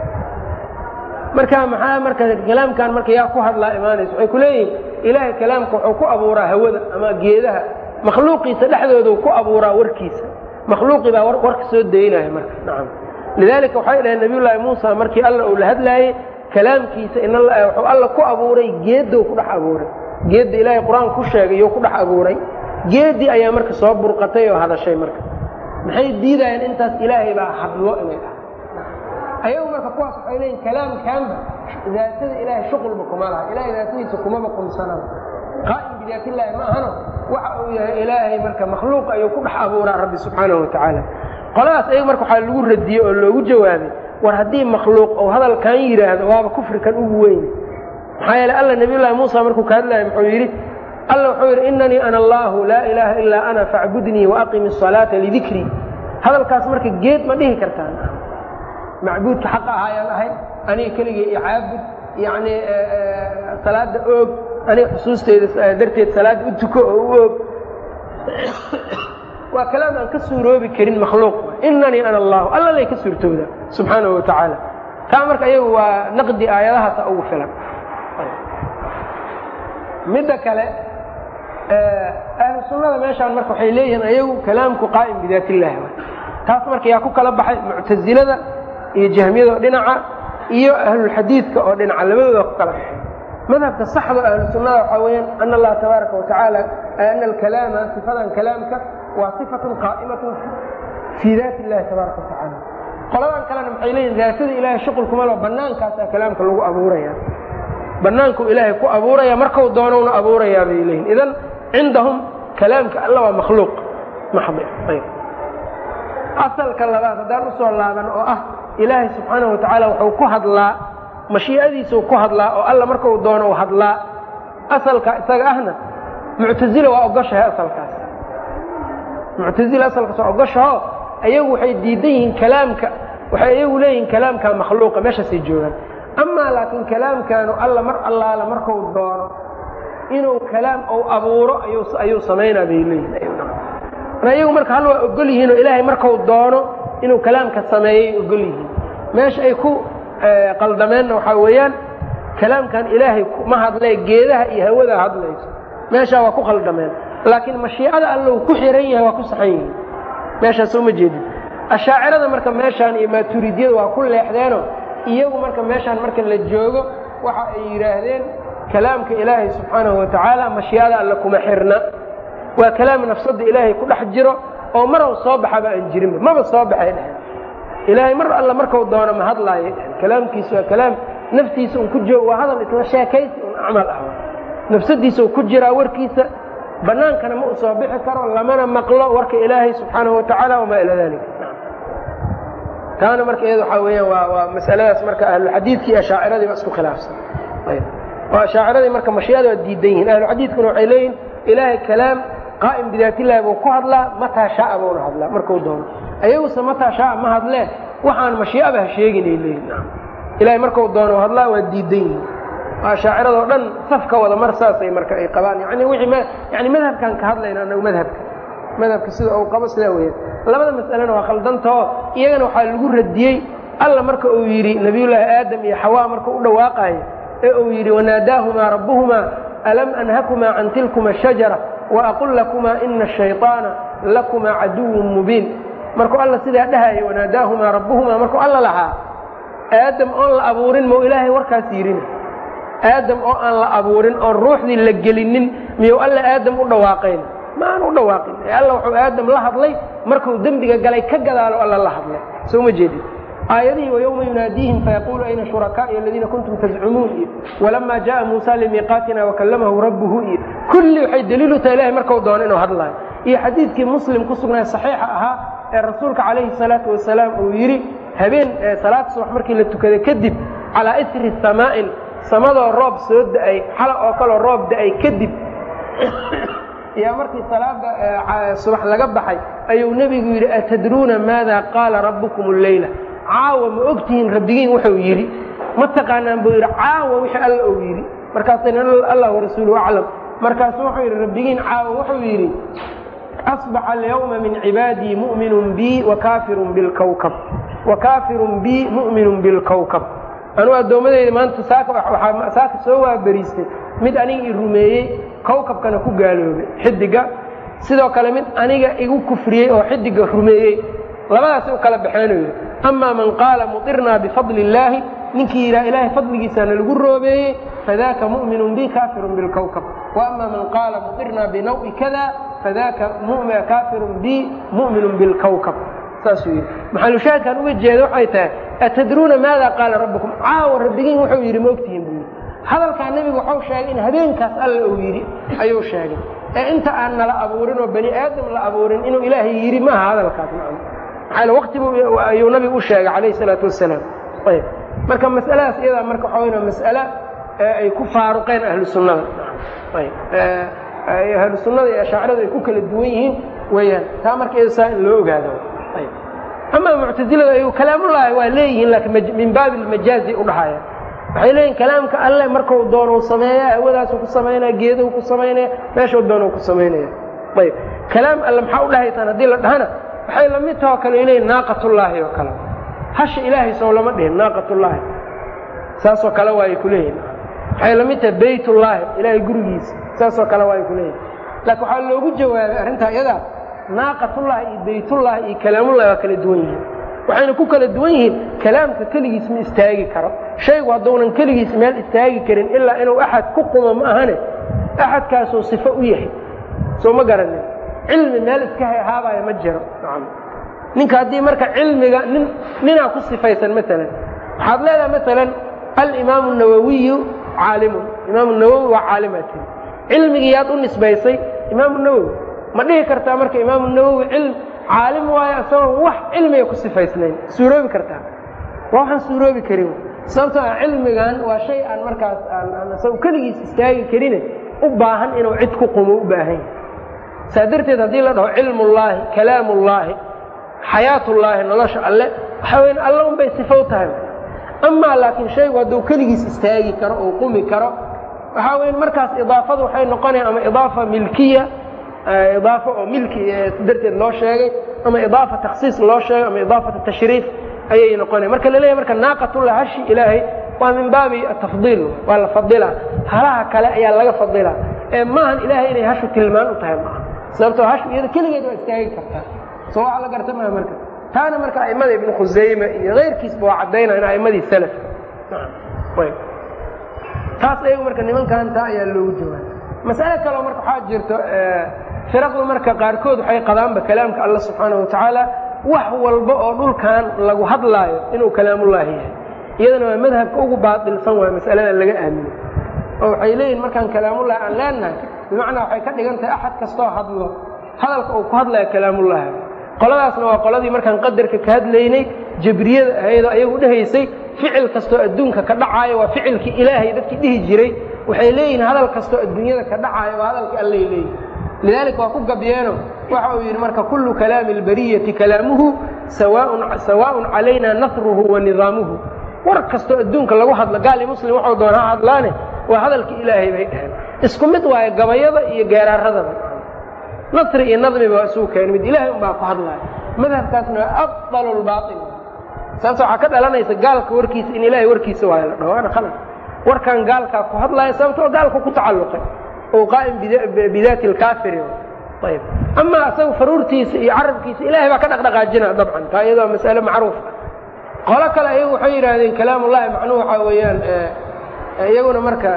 marka maxaa marka kalaamkan marka yaa ku hadlaa imaanaysa waxay ku leeyihiin ilaahay kalaamka wuxuu ku abuuraa hawada ama geedaha makhluuqiisa dhexdoodu ku abuuraa warkiisa makhluuqii baa warka soo daynaya marka nacam lidaalika waxay dhaheen nabiy llaahi muusa markii alla uu la hadlaayey kalaamkiisa in wuxuu alla ku abuuray geeddou ku dhex abuuray geedda ilaahay qur-aanka ku sheegay you ku dhex abuuray geeddii ayaa marka soo burqatay oo hadashay marka maxay diidayeen intaas ilaahay baa hadlo inay dhahay ayagu marka kuwaas waxay leeyiin kalaamkaanba daatada ilaahay shuqulba kuma laha ilahay daatadiisa kumaba qumsanaba qaa'im bidaatillaahi ma ahano waxa uu yahay ilaahay marka makhluuq ayuu ku dhex abuuraa rabbi subxaanahu wa tacaala qoladaas ayaga marka waxaa lagu radiyey oo loogu jawaabay war haddii makhluuq ou hadalkan yidhaahdo waaba kufrikan ugu weyn maxaa yeele alla nabiy llahi muusa markuu ka hadlaya muxuu yidhi alla wuxuu yidhi inanii ana allaahu laa ilaaha ilaa ana facbudnii waaqimi asalaata lidikrii hadalkaas marka geed ma dhihi kartaan macbuudka xaqa ahaayaan ahay aniga keligay icaabud yani salaada oog aniga xusuusteyda darteed salaada u tuko oo u oog waa kalaam aan ka suuroobi karin makhluuq inanii ana allahu alla lay ka suurtooda subxaanahu wa tacaala taa marka iyagu waa naqdi aayadahaasa ugu filan midda kale ahlu sunnada meeshaan marka waxay leeyihiin ayagu kalaamku qaa'im bidaat illahi taas marka yaa ku kala baxay muctasilada iyo jahmiyada oo dhinaca iyo ahlulxadiidka oo dhinaca labadooda ku kala baxay madhabka saxda ahlu sunnada waxaa weeyaan ana allaha tabaaraka watacaala ana alkalaama sifadan kalaamka waa sifatun qaa'imatun fii daati illahi tabaaraka watacaala qoladan kalena maxay leeyihin daatada ilahay shuqulkuma lo bannaankaasaa kalaamka lagu abuuraya banaanku ilaahay ku abuuraya markau doonowna abuurayaa bay leeyihin idan cindahum kalaamka alla waa makhluuq maxdi asalka labaad haddaan usoo laaban oo ah ilaahay subxaanahu watacaala wuxuu ku hadlaa mashii'adiisuu ku hadlaa oo alla markau doono u hadlaa asalka isaga ahna muctazila waa ogoshahay asalkaas muctazila asalkaas waa ogoshaho ayagu waxay diidan yihiin kalaamka waxay ayagu leeyihiin kalaamka makhluuqa meeshaasay joogaan amaa laakiin kalaamkaanu alla mar allaala markau doono inuu kalaam ou abuuro ayuu samaynaa bay leeyihin ayagu marka hal waa ogol yihiin oo ilaahay markau doono inuu kalaamka sameeyay ogol yihiin meesha ay ku qaldameenna waxaa weeyaan kalaamkan ilaahay ma hadlee geedaha iyo hawada hadlayso meeshaa waa ku qaldameen laakiin mashiicada alla uu ku xiran yahay waa ku saxan yihiin meeshaas soo ma jeedin ashaacirada marka meeshaan iyo maaturidiyada waa ku leexdeeno iyagu marka meeshaan marka la joogo waxa ay yidhaahdeen kalaamka ilaahay subxaanahu watacaala mashiicada alle kuma xirna waa kalaam nafsadda ilaahay ku dhex jiro oo marow soo baxaba aan jirinba maba soo baxay dheheen ilaahay mar alla markau doono ma hadlaayay dheheen kalaamkiisa waa kalaam naftiisa un ku joogo waa hadal isla sheekaysi un acmal ah nafsadiisa u ku jiraa warkiisa bannaankana ma u soo bixi karo lamana maqlo warka ilaahay subxaanahu watacaala wamaa ilaa dalik taana marka iyada waxaa weeyaan waa waa masaladaas marka ahluxadiidkii iyo ashaaciradii ba isku khilaafsan oo ashaaciradii marka mashiicada waa diidan yihiin ahluxadiidkuna waxay leeyihin ilaahay kalaam qaa'im bidaatillahi buu ku hadlaa mataa shaaa buuna hadlaa markuu doono ayaguse mataa shaaa ma hadlee waxaan mashiicaba ha sheeginay leeyihin ilahay markuu doono hadlaa waa diidan yihiin ashaaciradoo dhan safka wada mar saasay marka ay qabaan yani wixii yani madhabkaan ka hadlayna anagu madhabka madhabka sida uu qabo sidaa weeyaan labada mas'alena waa khaldantao iyagana waxaa lagu radiyey alla marka uu yidhi nabiyullaahi aadam iyo xawaa marka u dhawaaqayo ee uu yidhi wanaadaahumaa rabbuhumaa alam anhakumaa can tilkuma shajara waaqul lakumaa ina ashayطaana lakumaa caduwun mubiin markuu alla sidaa dhahayo wanaadaahumaa rabbuhumaa markuu alla lahaa aadam oon la abuurin mau ilaahay warkaas yidhina aadam oo aan la abuurin oon ruuxdii la gelinin miyuu alla aadam u dhawaaqayn ma aan u dhawaaqin ee alla wuxuu aadam la hadlay markuu dembiga galay ka gadaalo alla la hadlay soo ma jeedin aayadihii وyومa يuناadيهiم فyقuل أyna شhuركاءi الذيina كنتم تزcumuun iyo ولما جaءa موسى لميقاaتina وكلمhu ربه iyo kulli waxay dliilu tahay ilahay marku doono inuu hadlaayo iyo xadiidkii mslim ku sugnaa صaxiixa ahaa ee rasuulka calayhi الصaلaaةu وaسaلاam uu yidhi habeen salaad subax markii la tukaday kadib calىa إsri سamاa'in samadoo roob soo da'ay xala oo kaloo roob da'ay kadib yaa markii salaada subax laga baxay ayuu nebigu yidhi atadruuna maada qaala rabbukum اleyla caawa ma ogtihiin rabbigiin wuxuu yidhi ma taqaanaan buu yidhi caawa wixii alla uu yidhi markaasayna allah warasuuluhu aclam markaasu wuxuu yidhi rabbigiin caawa wuxuu yidhi asbaxa alyawma min cibaadii mu'minun bii wakaafirun bilkawkab wakaafirun bii mu'minun bilkawkab anuu addoommadeyda maanta saaka saaka soo waaberiistay mid aniga i rumeeyey kawkabkana ku gaaloobay xidiga sidoo kale mid aniga igu kufriyey oo xidiga rumeeyey labadaasi u kala baxeenayo amaa man qaala muطirnaa bifadli illaahi ninkii yidhaha ilaahay fadligiisaana lagu roobeeyey fadaaka mu'minun bi kaafirun bilkawkab waama man qaala muطirnaa binawi kada fadaaka kaafirun bi mu'minun bilkawkab saasuu yidhi maxalushaahidkaan uga jeeda waxay tahay atadruuna maada qaala rabbukum caawa rabbigiin wuxuu yidhi ma ogtihiin buu yidhi hadalkaa nebigu waxau sheegay in habeenkaas alla uu yidhi ayuu sheegay ee inta aan nala abuurin oo bani aadam la abuurin inuu ilaahay yidhi maaha hadalkaas macna maxaa waqti buu ayuu nabigu u sheegay calayhi salaatu wasalaam ayb marka mas'aladaas iyadaa marka waxaa weyn mas'ale ay ku faaruqeen ahlu sunnada ayb ahlu sunnada iyo ashaaciradu ay ku kala duwan yihiin weeyaan taa marka iyada saa in loo ogaado ayb ama muctazilada ay kalaamullaahi waa leeyihiin laakiin min baabi lmajaazi u dhahaya waxay leeyihin kalaamka alle markau doonou sameeya hawadaasu ku samaynaya geeduhu ku samaynaya meeshuu doonuu ku samaynaya ayb kalaam alle maxaa u dhahaysaan haddii la dhahana waxay la mid tahoo kale inay naaqatullaahi oo kale hasha ilaahay sow lama dhihin naaqatullaahi saasoo kale waa ay ku leeyihin waxay la mid tahay baytullaahi ilaahay gurigiisa saasoo kale waa ay ku leeyihin laakiin waxaa loogu jawaabay arrintaa iyadaa naaqatullaahi iyo baytullaahi iyo kalaamullahi waa kala duwan yihiin waxayna ku kala duwan yihiin kalaamka keligiis ma istaagi karo shaygu hadduunan keligiis meel istaagi karin ilaa inuu axad ku qumo ma ahane axadkaasuu sifo u yahay soo ma garanin cilmi meel iska hahaabaya ma jiro ninka haddii marka cilmiga nin ninaa ku sifaysan maalan waxaad leedahay maalan alimaamu nawawiyu caalimun imaamu nawowi waa caalimaa tiri cilmigii yaad u nisbaysay imaamu nawowi ma dhihi kartaa marka imaamu nawowi cilm caalim waayo isagoon wax cilmiga ku sifaysnayn suuroobi kartaa waa waxaan suuroobi karin sababtoo ah cilmigan waa shay aan markaas aan isago keligiis istaagi karine u baahan inuu cid ku qumo u baahan yahay saa darteed haddii la dhaho cilmullaahi kalaamullaahi xayaatullaahi nolosha alle waxaa weyn alle unbay sifow tahay amaa laakiin shaygu hadduu keligiis istaagi karo oo qumi karo waxaa weyn markaas idaafadu waxay noqonaya ama idaafa milkiya idaafo oo milki darteed loo sheegay ama idaafa takhsiis loo sheegay ama idaafata tashriif ayay noqonaya marka la leeyahy marka naaqatullah hashi ilaahay waa min baabi atafdiil waa la fadilaa halaha kale ayaa laga fadilaa ee maahan ilaahay inay hashu tilmaan u tahay maaha sababtoo hashu iyada keligeed waa istaagi kartaa soo waxa la garta maa marka taana marka a'immada ibnu khusayme iyo keyrkiisba waa caddaynaya in a'immadii salafka taas ayagu marka nimankan taa ayaa loogu jawaabay mas'ale kaleo marka waxaa jirto firaqdu marka qaarkood waxay qadaanba kalaamka alla subxaanahu watacaala wax walba oo dhulkan lagu hadlaayo inuu kalaamullaahi yahay iyadana waa madhabka ugu baatilsan waa mas'alada laga aamino oo waxay leeyihin markaan kalaamullahi aan leenahay bimacnaa waxay ka dhigan tahay axad kastoo hadlo hadalka uu ku hadlaya kalaamullaahi qoladaasna waa qoladii markaan qadarka ka hadlaynay jabriyada ahaydoo ayagu dhehaysay ficil kastoo adduunka ka dhacaayo waa ficilkii ilaahay dadkii dhihi jiray waxay leeyihin hadal kastoo adduunyada ka dhacaayo waa hadalkii allay leeyihin lidaalika waa ku gabyeeno waxa uu yidhi marka kullu kalaami albariyati kalaamuhu sawaaءun calayna nasruhu wa nidaamuhu war kastoo adduunka lagu hadlo gaali muslim waxuu doona ha hadlaane waa hadalkii ilaahay bay dhaheen isku mid waayo gabayada iyo geeraaradaba nasri iyo nadmiba waa isugu keen mid ilaahay un baa ku hadlaya madhabkaasna waa afdal lbaail saas waxaa ka dhalanaysa gaalka warkiisa in ilaahay warkiisa waayo la dhaho waana khalad warkan gaalkaa ku hadlaya sababtoo gaalka ku tacalluqay oo qaa'im bidaati alkaafiri ayb amaa asaga faruurtiisa iyo carabkiisa ilahay baa ka dhaqdhaqaajina dabcan taa iyado waa mas'ale macruuf qolo kale ayagu waxay yidhaahdeen kalaamullahi macnuhu waxaa weeyaan iyaguna marka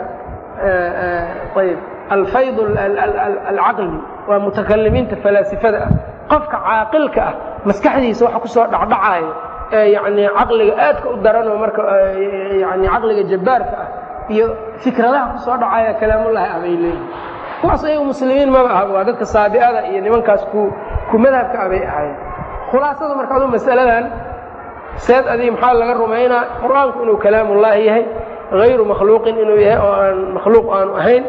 ayb alfayd alcaqli waa mutakalimiinta falaasifada ah qofka caaqilka ah maskaxdiisa waxa kusoo dhacdhacaayo ee yani caqliga aadka u daranoo marka yani caqliga jabbaarka ah iyo fikradaha kusoo dhacaya kalaamullahi ah bay leeyihin kuwaas ayagu muslimiin maba aha waa dadka saabi'ada iyo nimankaas ku ku madhabka ah bay ahaayeen khulaasada marka aduu mas'aladan seed adii maxaa laga rumaynaa qur-aanku inuu kalaamullaahi yahay hayru makhluuqin inuu yahay oo aan makhluuq aanu ahayn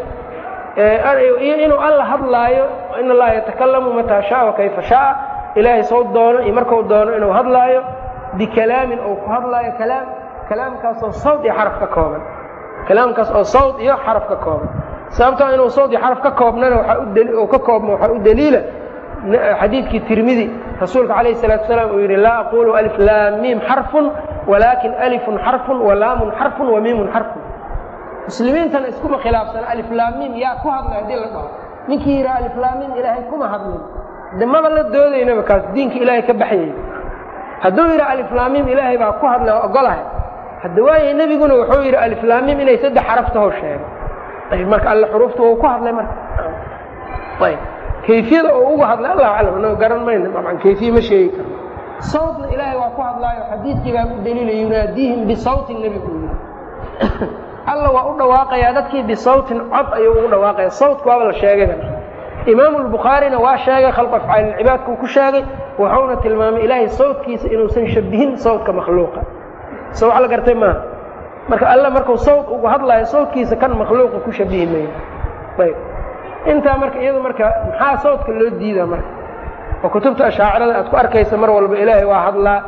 iyo inuu alla hadlaayo in allaha yatakalamu mataa shaaa kayfa shaaa ilaahay soo doono iyo marku doono inuu hadlaayo bikalaamin ou ku hadlaayo kalaam kalaamkaasoo sawd iyo xaraf ka kooban kalaamkaas oo sawd iyo xaraf ka kooban sababtoo inuu sawd iyo xaraf ka koobnana waaa ka koobmo waxaa u daliila xadiidkii tirmidi rasuulka calayh الsalatu wasalaam uu yidhi laa aqulu alif laam miim xarfun walaakin alifun xarfun walaamun xarfun wamiimun xarfun muslimiintana iskuma khilaafsana aliflaamiim yaa ku hadlay haddii la dhaho ninkii yidhaha aliflaamiim ilaahay kuma hadlin de maba la doodaynaba kaas diinka ilaahay ka baxyay hadduu yidhaha aliflaamiim ilaahay baa ku hadlay oo ogolahay hadda waaya nebiguna wuxuu yidhi aliflaamiim inay saddex xaraf taho sheegay ayb marka alle xuruufta wuu ku hadlay marka ayb kayfiyada oo uga hadlay allahu aclam annago garan mayna dabcan kayfiye ma sheegi karno sawtna ilaahay waa ku hadlaayo xadiidkii baa ku daliilay yunaadiihim bisawtin nebigu yidhi alla waa u dhawaaqayaa dadkii bisawtin cod ayuu ugu dhawaaqaya sawtka waaba la sheegayba imaamu lbukhaarina waa sheegay khalq afcaalilcibaadkuu ku sheegay wuxuuna tilmaamay ilaahay sawtkiisa inuusan shabihin sawtka makhluuqa so wax la gartay maaha marka alle markuu sawt ugu hadlaayo sawtkiisa kan makhluuqa ku shabihi mayo ayb intaa marka iyadu marka maxaa sawtka loo diidaa marka oo kutubta ashaacirada aad ku arkaysa mar walba ilaahay waa hadlaa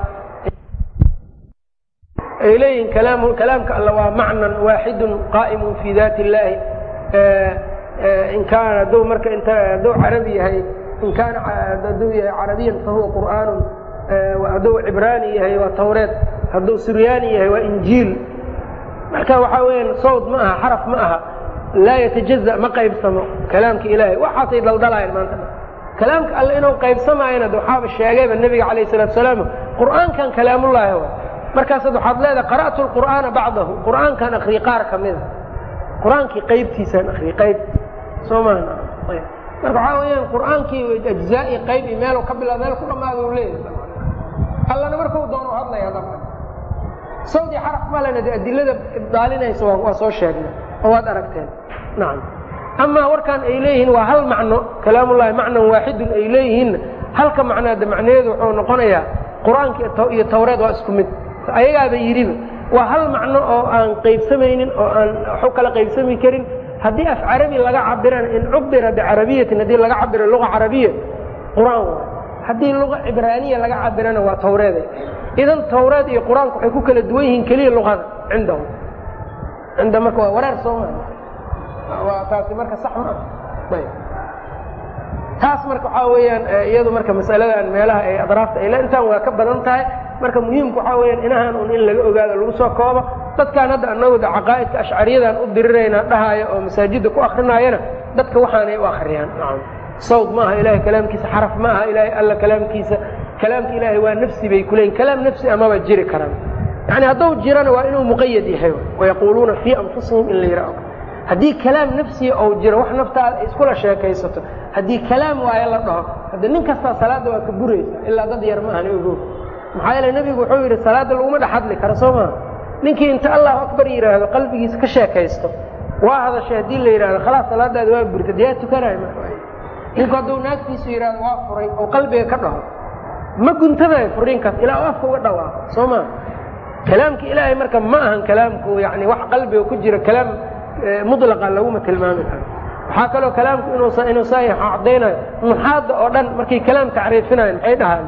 ay leeyihin kalaamka alla waa macnan waaxidun qaa'imun fii daati illaahi in kaana hadduu marka int hadduu carabi yahay in kaana hadduu yahay carabiyan fahuwa qur'aanun hadduu cibraani yahay waa tawreed hadduu suryaani yahay waa injiil marka waxaa weyaan sawd ma aha xaraf ma aha laa yatajaza ma qaybsamo kalaamka ilaahay waxaasay daldalaayeen maanta kalaamka alle inuu qaybsamaayana waxaaba sheegayba nebiga calayh salatu salaam qur'aankan kalaamullaahi wa markaasaad waxaad leedahay qara'tu lqur'aana bacdahu qur'aankan akriye qaar ka mida qur-aankii qaybtiisaan akriye qayb soo maha marka waxaa weyaan qur'aankii ajzaa'i qayb iyo meel ka bila meel ku dhamaada u leeyahay allana markau doono hadlaya dabka sawdi xaraf malena de adilada ibdaalinaysa waa soo sheegnay oo waad aragteen nacam amaa warkaan ay leeyihiin waa hal macno kalaamullahi macnan waaxidun ay leeyihiinna halka macnaada macnaheedu wuxuu noqonayaa qur-aanka iyo tawreed waa isku mid ayagaaba yidhiba waa hal macno oo aan qaybsamaynin oo aan waxu kala qaybsami karin haddii af carabi laga cabirana in cubira bicarabiyatin haddii laga cabiro luga carabiya qur-aan waay haddii luga cibraaniya laga cabirana waa tawreeday idan tawreed iyo qur-aanku waxay ku kala duwan yihiin keliya luqada cindahum cinda marka waa wareer soo maa waa taasi marka sax ma ah ayb taas marka waxaa weeyaan iyadu marka masaladan meelaha ay adraafta ay intaan waa ka badan tahay marka muhiimku waxaa weyaan inahan un in laga ogaado lagu soo koobo dadkaan hadda anagooda caqaa'idka ashcariyadan u diriraynaa dhahaayo oo masaajidda ku akrinaayana dadka waxaanay u akriyaan sawd ma aha ilahay kalaamkiisa xaraf ma aha ilahay alla kalaamkiisa kalaamka ilaahay waa nafsi bay kuleeyiin kalaam nafsi amaba jiri karaan yani hadduu jirana waa inuu muqayad yahay wayaquuluuna fii anfusihim in la yidhaaho haddii kalaam nafsiya ou jiro wax naftaada ay iskula sheekaysato haddii kalaam waayo la dhaho hadde nin kastaa salaadda waa ka buraysa ilaa dad yar maahani ogo maxaa yeele nebigu wuxuu yidhi salaadda laguma dhex hadli karo soo maa ninkii inta allahu akbar yidhaahdo qalbigiisa ka sheekaysto waa hadashay haddii la yidhahdo khalaas salaadaada waa burta dee yaa tukanayo ninku hadduu naagtiisu yidhahdo waa furay oo qalbiga ka dhaho ma guntadayo furiinkaas ilaa u afka uga dhawaaqo soo maa kalaamka ilaahay marka ma ahan kalaamku yani wax qalbiga ku jira kalaam mulaqa laguma tilmaami karo waxaa kaloo kalaamku inuu saa cadaynayo nuxaadda oo dhan markay kalaam tacriifinayan maxay dhahaan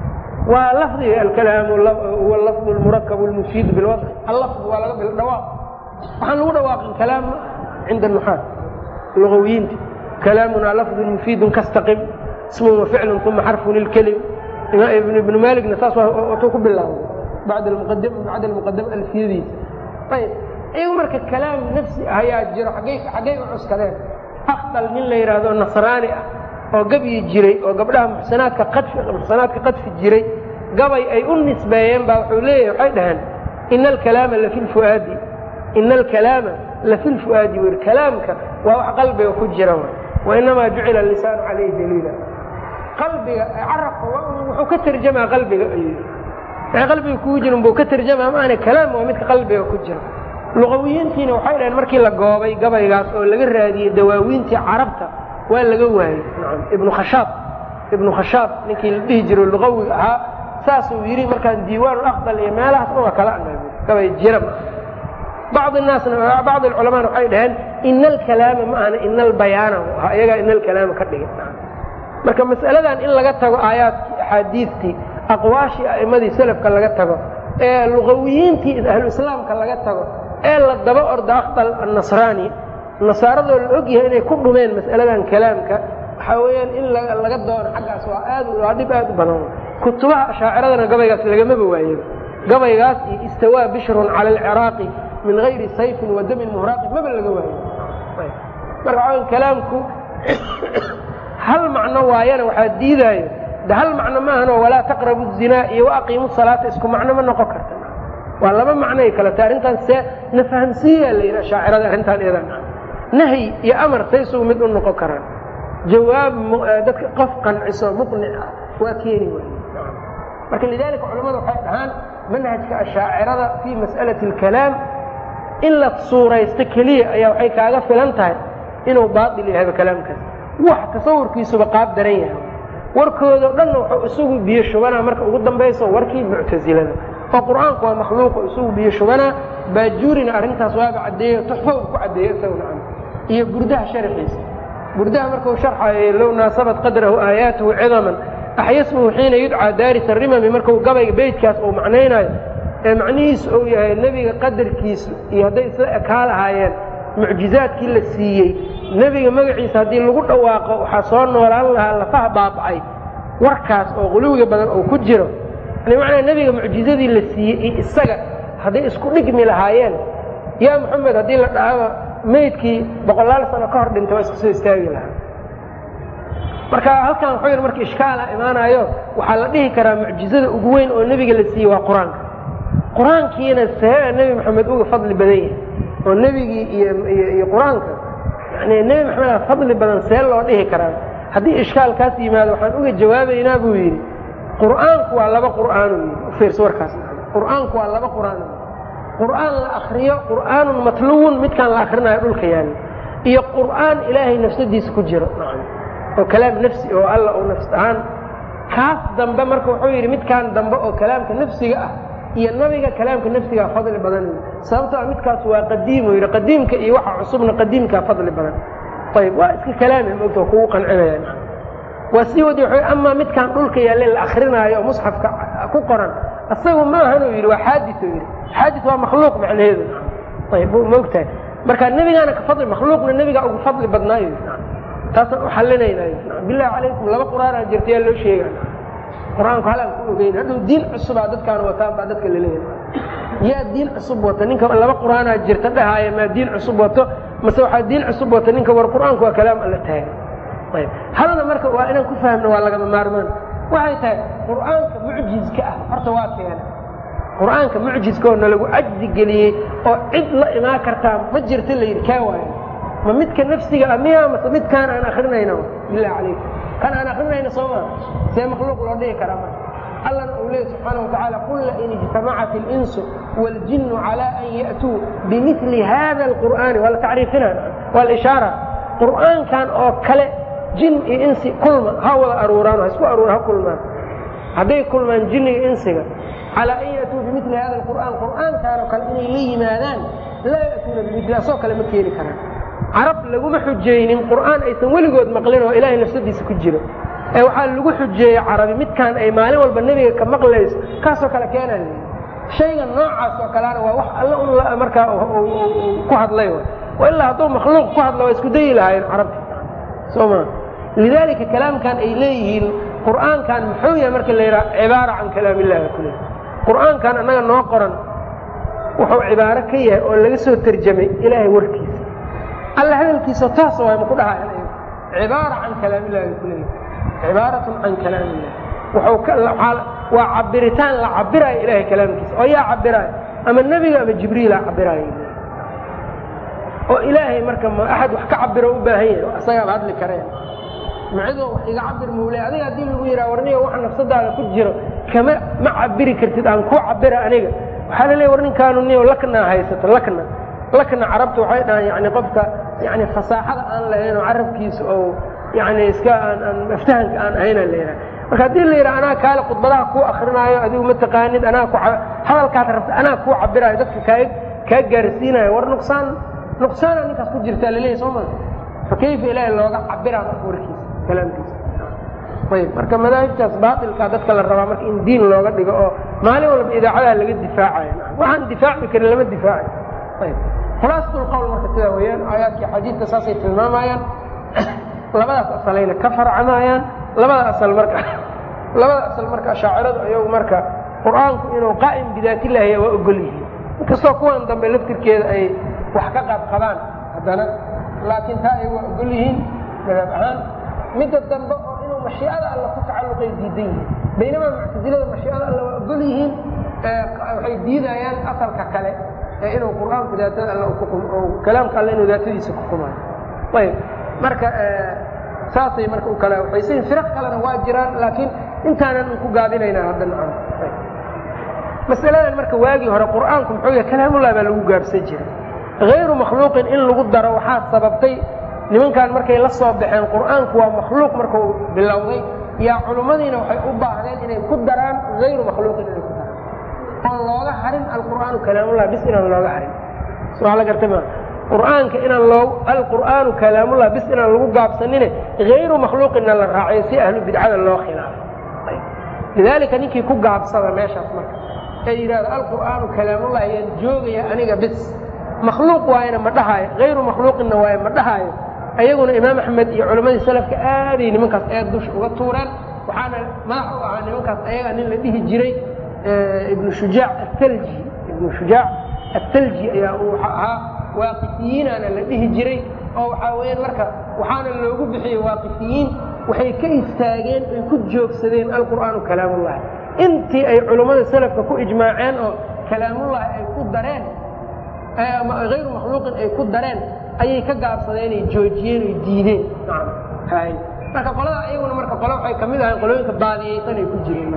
waa lafdiga alkalaamu huwa lafdu lmurakab lmufiid bilwadci allafd waa laga bil dhawaaq waxaan lagu dhawaaqin kalaam ma cinda nuxaad lugawiyiinta kalaamunaa lafdun mufiidun kastaqim ismun waficlun uma xarfun ilkelim ibnu maaligna saas watuu ku bilaabay bacd bacda almuqadama alfiyadiisa ayb iyagu marka kalaam nafsi ayaa jiro xaggay u cuskadeen aqdal nin la yidhaahdo nasraani ah oo gabyi jiray oo gabdhaha muxsanaadka qadfi muxsanaadka qadfi jiray gabay ay u nisbeeyeen baa wuxuu leeyahay waxay dhaheen ina alkalaama lafi lfuaadi ina alkalaama lafi lfu'aadi wer kalaamka waa wax qalbiga ku jira wainamaa jucila lisaanu calayhi daliila qalbiga carabka wuxuu ka tarjamaa qalbiga ayuu waxay qalbiga kugu jirin buu ka tarjamaa maana kalaam waa midka qalbiga ku jira luqawiyiintiina waxay dhaheen markii la goobay gabaygaas oo laga raadiyey dawaawiintii carabta waa laga waayey nacam ibnu khashaab ibnu khashaab ninkii la dhihi jiro luqawiga ahaa saasuu yidhi markaan diiwaan aqdal iyo meelahaas dhan waa kala anaabi gabay jira bacd naasna bacd alculamaana waxay dhaheen ina alkalaama ma ahna ina albayaana ahaa iyagaa ina alkalaama ka dhigay marka mas'aladan in laga tago aayaadkii axaadiidtii aqwaashii a'immadii selafka laga tago ee luqawiyiintii ahlu islaamka laga tago ee la daba orda aqdal annasraani nasaaradoo la og yahay inay ku dhumeen mas'aladan kalaamka waxaa weeyaan in laga doono xaggaas waa aad waa dhib aad u badan kutubaha ashaaciradana gabaygaas lagamaba waayo gabaygaas iyo istawaa bishrun cala alciraaqi min gayri sayfin wa damin muhraaqin maba laga waayo marka waxaa kalaamku hal macno waayana waxaa diidaayo de hal macno maahano walaa taqrabu zinaa iyo waaqiimu salaata isku macno ma noqon karta waa laba macnoay kale ta arrintaan see na fahamsiiyaa la yidhaha shaacirada arrintaan iyadan nahyi iyo amar say isugu mid u noqon karaan jawaab dadka qof qanciso muqnic ah waa keeni waay marka lidalika culamada waxay dhahaan manhajka ashaacirada fii mas'alati alkalaam in la suuraysto keliya ayaa waxay kaaga filan tahay inuu baail yahayba kalaamkaas wax tasawurkiisuba qaab daran yahay warkoodo dhanna wuxuu isugu biyo shubanaa marka ugu dambayso warkii muctasilada oo qur'aanku waa makhluuqo isugu biyo shubanaa baajuurina arrintaas waaba caddeeyo tuxfo ku caddeeyo isaguna iyo burdaha sharxiisa burdaha markuu sharxayo low naasabat qadrahu aayaatuhu cidaman axyasmuhu xiina yudcaa daaris arimami markuu gabayga beydkaas uu macnaynayo ee macnihiisu uu yahay nebiga qadarkiisu iyo hadday isla ekaa lahaayeen mucjizaadkii la siiyey nebiga magaciisa haddii lagu dhawaaqo waxaa soo noolaan lahaa lafaha baaba'ay warkaas oo quluwiga badan oo ku jiro yani macnaa nebiga mucjizadii la siiyey iyo isaga hadday isku dhigmi lahaayeen yaa moxamed haddii la dhahaba meydkii boqolaal sano ka hor dhintay waa isku soo istaagi lahaa marka halkan wuxuu yidhi marka ishkaala imaanayo waxaa la dhihi karaa mucjizada ugu weyn oo nebiga la siiyey waa qur-aanka qur-aankiina see nebi moxamed uga fadli badan yahay oo nebigii iyo qur-aanka yani nebi maxamed fadli badan see loo dhihi karaa haddii ishkaalkaas yimaado waxaan uga jawaabaynaa buu yidhi qur'aanku waa laba qur'aanu yidhi ufiirso warkaas qur'aanku waa laba qur'aan qur'aan la akriyo qur'aanun matluwun midkaan la akrinayo dhulka yaali iyo qur'aan ilaahay nafsadiisa ku jiro oo kalaam nafsi oo alla oo nafs ahaan kaas dambe marka wuxuu yidhi midkaan dambe oo kalaamka nafsiga ah iyo nabiga kalaamka nafsigaa fadli badan sababto a midkaas waa qadiim yidhi qadiimka iyo waxa cusubna qadiimkaa fadli badan ayb waa iska kalaami mogta waa kugu qancinaya waa sii wadi w amaa midkaan dhulka yaalle la akrinaayo oo musxafka ku qoran isagu maahanuu yidhi waa xaadis yidhi xaadis waa makhluuq macnaheedu ayb maogtahay marka nebigaana ka fadli makhluuqna nebigaa ugu fadli badnaayo taasaan u xalinaynayo bilahi calaykum laba qur'aanaa jirta yaa loo sheega qur-aanku halaan ku ogeyn hadhow diin cusubaa dadkaan wataan baa dadka laleeyahay yaa diin cusub wata ninka laba qur'aanaa jirta dhahaaya maa diin cusub wato mase waxaa diin cusub wata ninka war qur'aanku waa kalaam alla taagan ayb halna marka waa inaan ku fahmno waa lagama maarmaan waxay tahay qur'aanka mucjizka ah horta waa keena qur'aanka mucjizka oo nalagu cajzi geliyey oo cid la imaan kartaa ma jirta la yidhi kaa waayo ma midka nafsiga ah miya mase midkaan aan akrinayna bilah calaykum kan aan akrinayna soo maa see makhluuq loo dhihi karaa marka allana uu leey subxaana watacaala qul lain ijtamacat اlinsu wاljinu calى an ya'tuu bimili hada اlqur'aani waa la tacriifina waa la ishaara qur'aankan oo kale jin iyo insi kulma ha wada aruuraan ha isku aruura ha kulmaan hadday kulmaan jinniga insiga calaa an ya'tuu bimili hada alqur'aan qur'aankaan oo kale inay la yimaadaan laa ya'tuuna bimili asoo kale ma keeni karaan carab laguma xujaynin qur'aan aysan weligood maqlin oo ilaahay nafsadiisa ku jiro ee waxaa lagu xujeeyey carabi midkaan ay maalin walba nebiga ka maqlayso kaasoo kale keenaa shayga noocaas oo kalena waa wax alla un markaa ku hadlay ilaa hadduu makhluuq ku hadla waa isku dayi lahaayeen carabti soo ma lidaalika kalaamkan ay leeyihiin qur'aankan muxuu yahay marka la yidhaha cibaara can kalaam illahi kule qur'aankan annaga noo qoran wuxuu cibaaro ka yahay oo laga soo terjamay ilaahay warkiisa alla hadalkiisa taas waay ma ku dhahayan cibaara can kalaam illahi bay kuleeyihin cibaaratun can kalaam illah waa cabiritaan la cabiraayo ilahay kalaamkiisa oo yaa cabiraayo ama nebiga ama jibriila cabiraayo oo ilaahay marka ma axad wax ka cabiro u baahan yahay asagaaba hadli kareen macidoo wax iga cabir muule adiga haddii lagu yidhaha warniga wax nafsadaada ku jiro kama ma cabiri kartid aan ku cabira aniga waxaa la leeya war ninkaanu niyo laknaa haysato lakna lakna carabta waxay dhahaan yani qofka yani fasaaxada aan lahayn oo carabkiisa oo yani iska aan aan aftahanka aan ahayna la yidhaha marka haddii la yidhaha anaa kaale khudbadaha kuu akrinaayo adigu ma taqaanid anaa ku hadalkaad rabta anaa kuu cabiraayo dadka kaa kaa gaarsiinayo war nuqsaan nuqsaana ninkaas ku jirtaa laleeyahy soo maa fa kayfa ilaahay looga cabiraa marka warkiisa kalaamkiisa ayb marka madaahibtaas baatilkaa dadka la rabaa marka in diin looga dhigo oo maalin walba idaacadaha laga difaacayo waxaan difaaci karin lama difaacayo ayb khulaasatul marka sidaa weeyaan aayaadkii xadiidka saasay tilmaamayaan labadaas asalayna ka farcamayaan labada asal marka labada asal marka ashaaciradu ayagu marka qur'aanku inuu qaa'im bidaatillahi waa ogol yihiin inkastoo kuwan dambe laftirkeeda ay wax ka qaab qabaan haddana laakiin taa ay waa ogol yihiin madhab ahaan midda dambe oo inuu mashiicada alla ku tacalluqay diidan yihiin baynamaa muctasilada mashiicada alla waa ogol yihiin waxay diidayaan asalka kale ee inuu qur'aanku daatada alla kalaamka alle inuu daatadiisa ku kumaayo ayb marka saasay marka u kala waxaysayin firaq kalena waa jiraan laakiin intaanan ku gaabinaynaa hadda nacam masaladan marka waagii hore qur'aanku muxuu yahay kalaamullah baa lagu gaabsan jiray hayru makhluuqin in lagu daro waxaa sababtay nimankan markay la soo baxeen qur'aanku waa makhluuq markuu bilowday yaa culummadiina waxay u baahdeen inay ku daraan hayru makhluuqin inay ku daraan oon looga harin alqur'aanu kalaamullah bis inaan looga harin soo la gartay ma qur'aanka inaan loo alqur'aanu kalaamullah bis inaan lagu gaabsanine hayru makhluuqinna la raaciyo si ahlu bidcada loo khilaafo lidaalika ninkii ku gaabsada meeshaas marka ee yidhahdo alqur'aanu kalaamullah ayaan joogaya aniga bis makhluuq waayana ma dhahaayo hayru makhluuqinna waaye ma dhahaayo ayaguna imaam axmed iyo culammadii salafka aaday nimankaas eed dusha uga tuureen waxaana madax u ahaa nimankaas ayaga nin la dhihi jiray ibnu shujaac atalji ibnu shujaac atalji ayaa uu ahaa waaqifiyiinaana la dhihi jiray oo waxaa weyaan marka waxaana loogu bixiyey waaqifiyiin waxay ka istaageen ay ku joogsadeen alqur'aanu kalaamullahi intii ay culummada salafka ku ijmaaceen oo kalaamullahi ay ku dareen ama hayru makhluuqin ay ku dareen ayay ka gaabsadeen ay joojiyeen oy diideen marka qolada ayaguna marka qole waxay kamid ahayn qolooyinka baadiyeysan ay ku jireen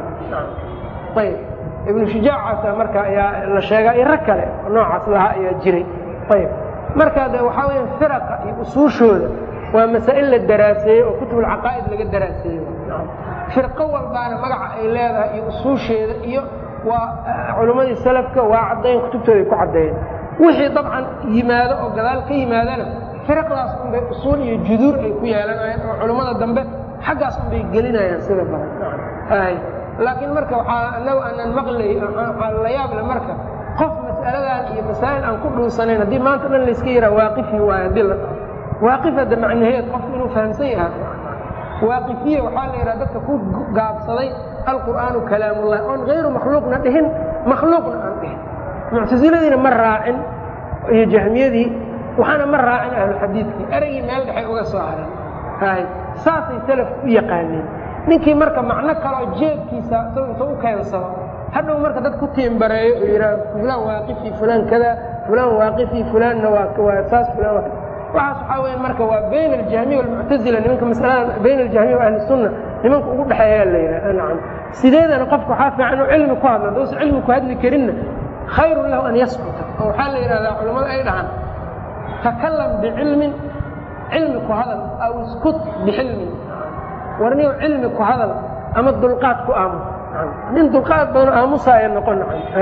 ayb ibnu shujaacaasa marka ayaa la sheegaa iyo rag kale noocaas lahaa ayaa jiray ayb marka de waxaa weya firaqa iyo usuushooda waa masaa'il la daraaseeyey oo kutubulcaqaa'id laga daraaseeyo firqo walbaana magaca ay leedahay iyo usuusheeda iyo waa culummadii salafka waa caddayn kutubtooda ay ku caddeeyeen wixii dabcan yimaado oo gadaal ka yimaadana firaqdaas unbay usuul iyo juduur ay ku yeelanayaan oo culummada dambe xaggaas unbay gelinayaan sida badan laakiin marka waxaa anagu aanan maqlay waxaa la yaable marka qof mas'aladan iyo masaa'il aan ku dhuusanayn haddii maanta dhan layska yahaa waaqifi waay haddii la waaqif hadda macnaheed qofku inuu fahamsan yahay waaqifiya waxaa la yidhaha dadka ku gaabsaday alqur'aanu kalaamullah oon hayru makhluuqna dhihin makhluuqna aan dhihin muctasiladiina ma raacin iyo jahmiyadii waxaana ma raacin ahluxadiidkii ereygii meel dhexay uga soo hareen hay saasay salaf u yaqaaneen ninkii marka macno kaloo jeebkiisa isagu inta u keensado hadhow marka dad ku tiimbareeyo oo yidhaha fulaan waaqifi fulaan kada fulaan waaqifi fulaanna waa waa saas fulaan waa waxaas waxaa weya marka waa bayn aljahmiya walmuctazila nimanka masalada bayn aljahmiya wa ahli sunna nimanka ugu dhexeeya la yidhaha nacam sideedana qofka waxaa fiican inuu cilmi ku hadlo haddausa cilmi ku hadli karinna khayrun lahu an yaskuta oo waxaa la yidhahdaa culammada ay dhahaan takalam bicilmin cilmi ku hadal aw iskut bixilmin warniyow cilmi ku hadal ama dulqaad ku aamus nin dulqaad badan aamusaaya noqon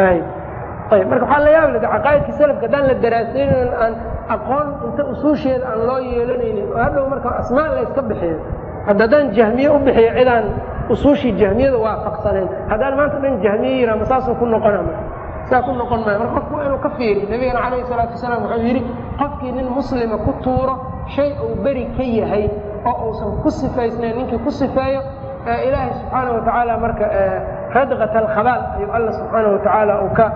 ayb marka waxaa la yaab le caqaa'idka salafka haddaan la daraasaynin aan aqoon inta usuusheeda aan loo yeelanaynin oo hadhow marka asmaa la yska bixiyo hadda haddaan jahmiye u bixiyo cidaan usuushii jahmiyada waafaqsanayn haddaan maanta dhan jahmiye yiraa ma saasuu ku noqona saa ku noqon maayo marka qofku inuu ka fiiriyo nabigana calayhi salaatu wasalaam wuxuu yidhi qofkii nin muslima ku tuuro shay uu beri ka yahay oo uusan ku sifaysnayn ninkii ku sifeeyo ilaahay subxaana wa tacaala marka radqat alkhabaal ayuu alla subxaana wa tacaala uu ka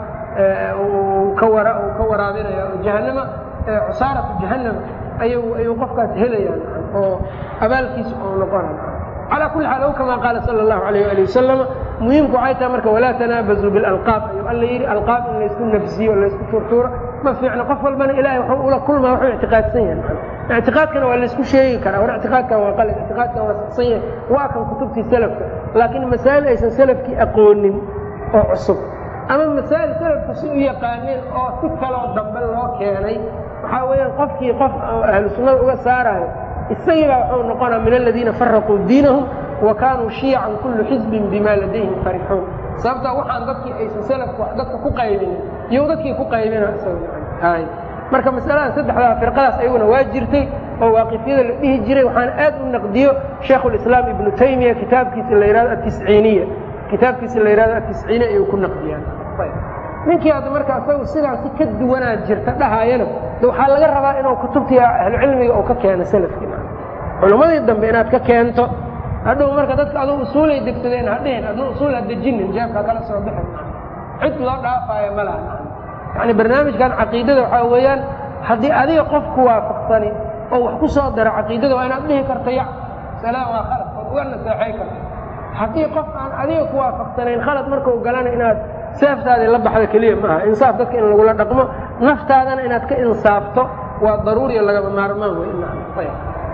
ka wara uu ka waraabinaya oo jahanama cusaaratu jahanama ayuu ayuu qofkaas helayaan oo abaalkiisa uu noqonaya calaa kulli xaal ow kama qaala sala allahu alayh ali wasalama muhiimku waxay tahay marka walaa tanaabazuu bilalqaab ayuu alla yidhi alqaab in laysku nafsiyo o laysku tuurtuuro ma fiicno qof walbana ilahay wuxuu ula kulmaa wuxuu ictiqaadsan yahay ictiqaadkana waa laysku sheegi karaa war ictiqaadkan waa qalin ictiqaadkan waa saxsan yahay waa kan kutubtii salafka laakiin masaa'il aysan salafkii aqoonin oo cusub ama masaa'il salafku si u yaqaaneen oo si kaloo dambe loo keenay waxaa weeyaan qofkii qof ahlu sunnada uga saarayo isagii baa wuxuu noqonaa min aladiina faraquu diinahum wa kaanuu shiyacan kullu xisbin bima ladayhim farixuun sababtaa waxaan dadkii aysan salafku dadka ku qaybinin iyo dadkii ku qaybina isaga marka masalada saddexdaa firqadaas ayaguna waa jirtay oo waaqifyada la dhihi jiray waxaana aad u naqdiyo shaekhulislaam ibnu taymiya kitaabkiisa la yihahdo atisciiniya kitaabkiisa la yihahdo atisciiniya ayuu ku naqdiyaan ninkii hadda marka isagu sidaasi ka duwanaa jirta dhahaayana de waxaa laga rabaa inuu kutubtii ahlucilmiga uu ka keeno salafkii culummadii dambe inaad ka keento hadhow marka dadka aduu usuulay degsadeen hadhihin adna usuul ha dejinin jeebka kala soo bixin cid loo dhaafaayo ma laha yani barnaamijkan caqiidada waxaa weeyaan haddii adiga qofku waafaqsani oo wax ku soo daro caqiidada waa inaad dhihi karto ya salaam waa khalad ood uga naseexay karto haddii qof aan adiga ku waafaqsanayn khalad markau galana inaad seeftaadii la baxda keliya maaha insaaf dadka in lagula dhaqmo naftaadana inaad ka insaafto waa daruuriya lagaba maarmaan wey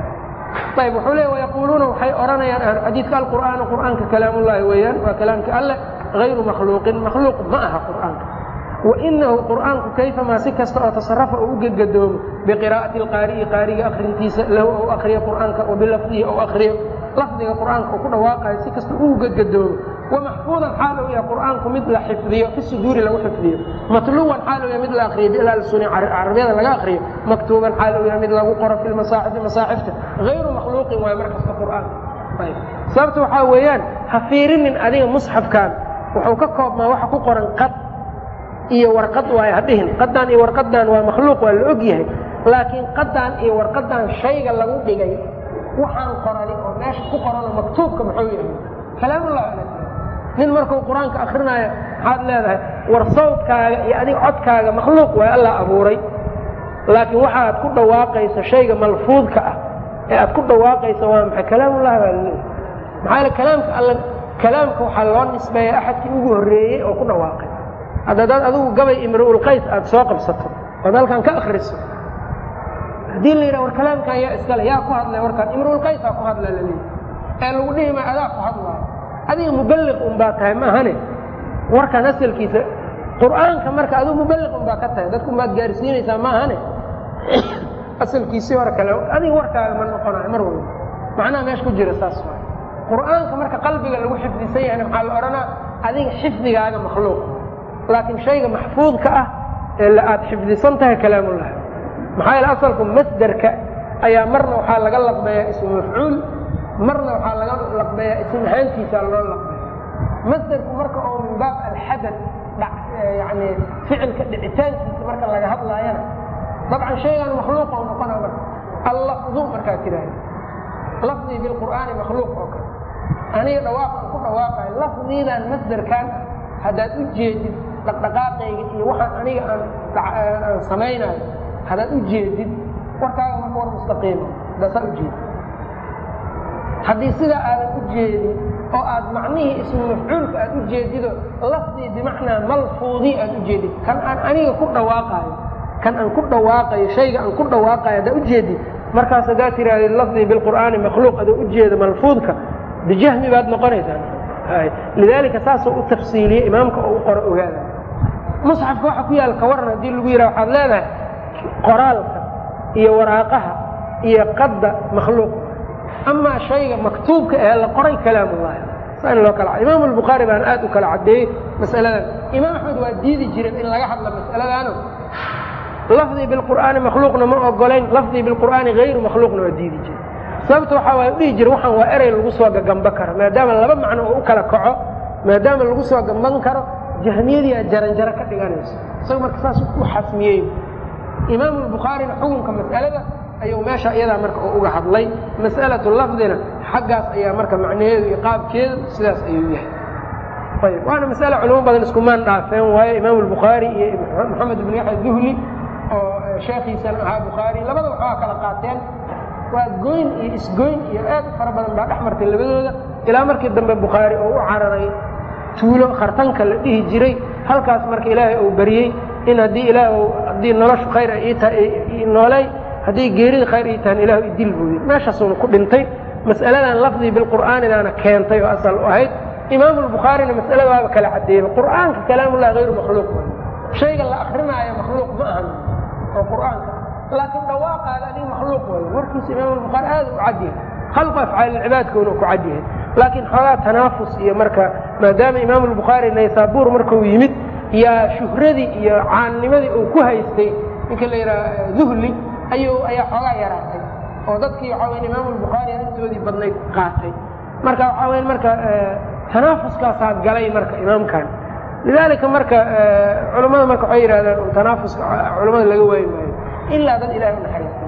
ayb wuxuu leey wayaquuluuna waxay odhanayaan ahluxadiidka alqur'aanu qur'aanka kalaamullaahi weeyaan waa kalaamka alleh hayru makhluuqin makhluuq ma aha qur'aanka wainahu qur'aanku kayfamaa si kasta oo tasarafa uu u gegadoomo biqiraa'ati alqaari'i qaariga akrintiisa lahu ou akriyo qur'aanka wa bilafdihi ou akriyo lafdiga qur'aanka uu ku dhawaaqayo si kasta uu gegadoomo wamaxfuudan xaal uu yahay qur'aanku mid la xifdiyo fi suduuri lagu xifdiyo matluwan xaal uu yahay mid la akriyo bilalsuni carabiyada laga akriyo maktuuban xaal uu yahay mid lagu qoro fi lmasaaxifi masaaxifta hayru makhluuqin waayo mar kasta qur'aan sababta waxaa weeyaan ha fiirinin adiga musxafkan wuxuu ka koobmaa waxa ku qoran qad iyo warqad waay hadhihin qadan iyo warqadan waa makhluuq waa la og yahay laakiin qadan iyo warqadan shayga lagu dhigay waxaan qorani oo meesha ku qorano maktuubka muxuu yahay kalaamullah nin markuu qur-aanka akrinaayo maxaad leedahay war sawdkaaga iyo adiga codkaaga makhluuq waay allah abuuray laakiin waxa aad ku dhawaaqayso shayga malfuudka ah ee aad ku dhawaaqayso waa maxay kalaamullah baa laleeyahy maxaa yale kalaamka alla kalaamka waxaa loo nisbeeya axadkii ugu horreeyey oo ku dhawaaqay hadda dad adigu gabay imruulqays aad soo qabsato ood halkan ka akriso haddii la yidhaha war kalaamkan yaa iskale yaa ku hadlay warkaan imruulqaysaa ku hadla laleeyahy ee lagu dhihi maayo adaa ku hadlaayo adiga muballiq un baa tahay maahane warkan asalkiisa qur'aanka marka adigu muballiq un baa ka tahay dadku baad gaarsiinaysaa maahane asalkiisii hore kale adiga warkaaga ma noqonayo mar walba macnaha meesha ku jira saas waay qur'aanka marka qalbiga lagu xifdisan yahayna maxaa la odhanaa adiga xifdigaaga makhluuq laakiin shayga maxfuudka ah ee aad xifdisan tahay kalaamullah maxaa yaele asalku masderka ayaa marna waxaa laga laqbeeyaa ismu mafcuul marna waxaa laga laqbeeyaa ism ahaantiisa loo laqbeeya masderku marka oo min baab alxadad yani ficilka dhicitaankiisa marka laga hadlaayana dabcan shaygan makhluuq oo noqona marka allafdu markaa tiraahda lafdii bilqur'aani makhluuq oo kale aniga dhawaaqan ku dhawaaqayo lafdiidan masderkan haddaad u jeedid dhaqdhaqaaqayga iyo waxaan aniga aan samaynayo haddaad u jeedid warkaaga marka war mustaqiima hadaasaa ujeedid haddii sidaa aadan u jeedin oo aad macnihii ismu mafcuulka aad u jeedido lafdii bimacnaa malfuudii aad u jeedid kan aan aniga ku dhawaaqaayo kan aan ku dhawaaqayo shayga aan ku dhawaaqayo haddaa ujeedid markaas haddaa tirahdid lafdii bilqur'aani makhluuq adoo ujeeda malfuudka bijahmi baad noqonaysaa lidaalika saasoo u tafsiiliyey imaamka oo u qoro ogaada musxafka waxa ku yaal ka waran haddii lagu yidhaha waxaad leedahay qoraalka iyo waraaqaha iyo qadda makhluuq amaa shayga maktuubka ee la qoray kalaamullahi saa in loo kala imaam albukhaari baan aad u kala caddeeyey masaladan imaam axmed waa diidi jireen in laga hadla masaladaano lafdii bilqur'aani makhluuqna ma ogolayn lafdii bilqur'aani hayru makhluuqna waa diidi jire sababta waxaa waay dhihi jire waxaan waa erey lagu soo gagamba karo maadaama laba macno oo u kala kaco maadaama lagu soo gamban karo jahmiyadii aad jaranjaro ka dhiganayso isaga marka saas u xasmiyey imaamu albukhaarina xukunka mas'alada ayuu meesha iyadaa marka u uga hadlay mas'alatu lafdina xaggaas ayaa marka macnaheedu iyo qaabkeedu sidaas ayuu yahay ayb waana masale culimo badan iskumaan dhaafeen waayo imaamu albukhaari iyo maxamed ibnu yaxya duhli oo sheekhiisana ahaa bukhaari labada waxbaa kala qaateen waa goyn iyo isgoyn iyo aad u fara badan baa dhex martay labadooda ilaa markii dambe bukhaari oo u cararay tuulo khartanka la dhihi jiray halkaas marka ilaahay uu bariyey in haddii ilaah haddii noloshu khayr ay ii tahay nooley haddii geerida khayr ii tahan ilahu idil buu yidhi meeshaasuuna ku dhintay mas'aladan lafdii bilqur'aanidaana keentay oo asal u ahayd imaamu albukhaarina mas'alada waaba kala caddeeyey qur'aanka kalaamullahi hayru makhluuq way shayga la akrinaayo makhluuq ma ahan oo qur'aanka laakiin dhawaaqaaga adiga makhluuq way warkiisa imaamu albukhaari aad u cadyahay khalqu afcaalilcibaadkoona ku cadyahay laakiin xoogaa tanaafus iyo marka maadaama imaamu albukhaari naysaabuur markuu yimid yaa shuhradii iyo caannimadii uu ku haystay ninka la yidhaha duhli ayuu ayaa xoogaa yaraatay oo dadkii waxaa weya imaamu albukhaari intoodii badnayd qaatay marka waxaa weya marka tanaafuskaasaa galay marka imaamkan lidaalika marka culammada marka waxay yidhahdaan tanaafuska culamada laga waayi maayo ilaa dad ilahay u naxariistay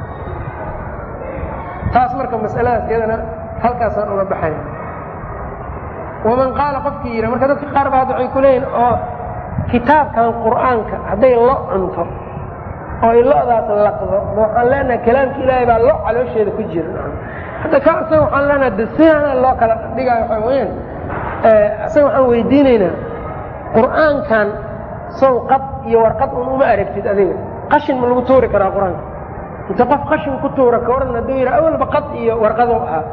taas marka mas'aladaas iyadana halkaasaan uga baxaya waman qaala qofkii yidha marka dadka qaar ba hadda waxay ku leeyihin oo kitaabkan qur'aanka hadday lo cunto oo ay lo'daas laqdo waxaan leenahay kalaamka ilaahay baa lo caloosheeda ku jira hadda ka isaga waxaan leenahay de sidaana loo kala dhigaayo waxaa weyaan isaga waxaan weydiinaynaa qur'aankan sow qad iyo warqad un uma aragtid adiga qashin ma lagu tuuri karaa qur-aanka inta qof qashin ku tuura ka waran hadduu yidhaha awalba qad iyo warqado ahaa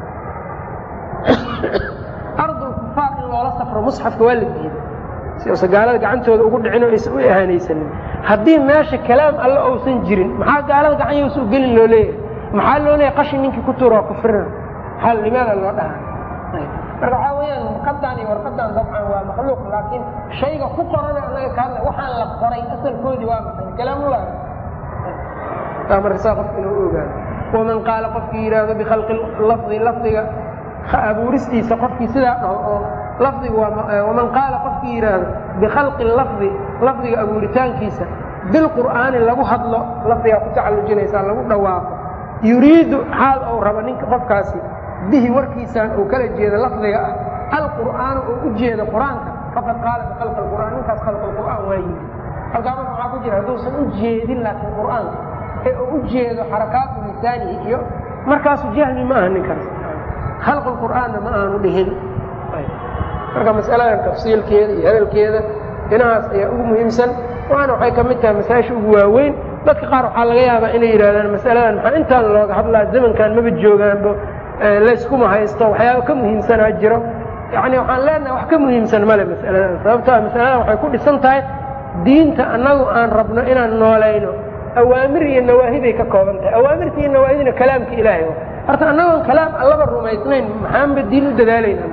ardul kufaar in loola safro musxafka waa la diiday si uusa gaalada gacantooda ugu dhicin oo aysan u ahaanaysanin haddii meesha kalaam alle ousan jirin maxaa gaalada gacan yowsa u gelin loo leeyahay maxaa loo leeyahay qashin ninkii ku tuura waa kufrina maxaa limaada loo dhahaa marka waxaa weeyaan warqadan iyo warqadan dabcan waa makhluuq laakiin shayga ku qorana annaga ka hadla waxaan la qoray asalkoodii waa maxay kalaamullah marka saa qofka inuu ogaado waman qaala qofkii yidhaahdo bikhalqi lafdi lafdiga abuuristiisa qofkii sidaa dhaho oo lafdiga waman qaala qofkii yidhaahdo bikhalqi lafdi lafdiga abuuritaankiisa bilqur'aani lagu hadlo lafdigaa ku tacallujinaysaa lagu dhawaaqo yuriidu xaal ou rabo ninka qofkaasi bihi warkiisaan uu kala jeedo lafdiga ah alqur'aana oo u jeedo qur-aanka faqad qaala bikhalqi alqur'aan ninkaas khalqa alqur'aan waa yimi halkaa marka waxaa ku jira hadduusan u jeedin laakiin qur'aanka ee uu u jeedo xarakaatu lisaanihi iyo markaasu jahli ma aha ninkaas khalq lqur'aanna ma aanu dhihin marka masaladan tafsiilkeeda iyo hadalkeeda dhinahaas ayaa ugu muhiimsan waana waxay ka mid tahay masaa'isha ugu waaweyn dadka qaar waxaa laga yaabaa inay yidhahdaan masaladan maxaa intaan looga hadlaa zamankan maba joogaanbo layskuma haysto waxyaaba ka muhiimsanaa jiro yani waxaan leenahay wax ka muhiimsan male masaladan sababtoa masaladan waxay ku dhisan tahay diinta annagu aan rabno inaan noolayno awaamir iyo nawaahi bay ka kooban tahay awaamirta iyo nawaahidina kalaamka ilaahay horta annagoon kalaam allaba rumaysnayn maxaanba diin u dadaalayna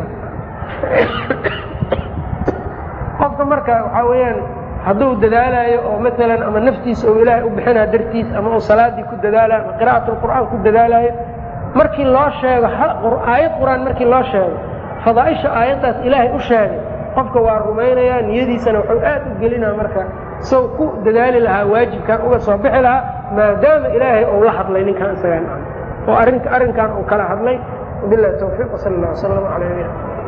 qofka marka waxaa weeyaan hadduu dadaalayo oo maalan ama naftiisa oo ilaahay u bixinaa dartiis ama uu salaadii ku dadaalayo ama qira'at lqur'aan ku dadaalayo markii loo sheego aayad qur-aan markii loo sheego fadaaisha aayaddaas ilaahay u sheegay qofka waa rumaynayaa niyadiisana wuxuu aad u gelinaa marka sow ku dadaali lahaa waajibkan uga soo bixi lahaa maadaama ilaahay ou la hadlay ninkan isagaan oo arrinka arrinkan uu kala hadlay wabilahi tawfiiq wsala allah wslam ala nabina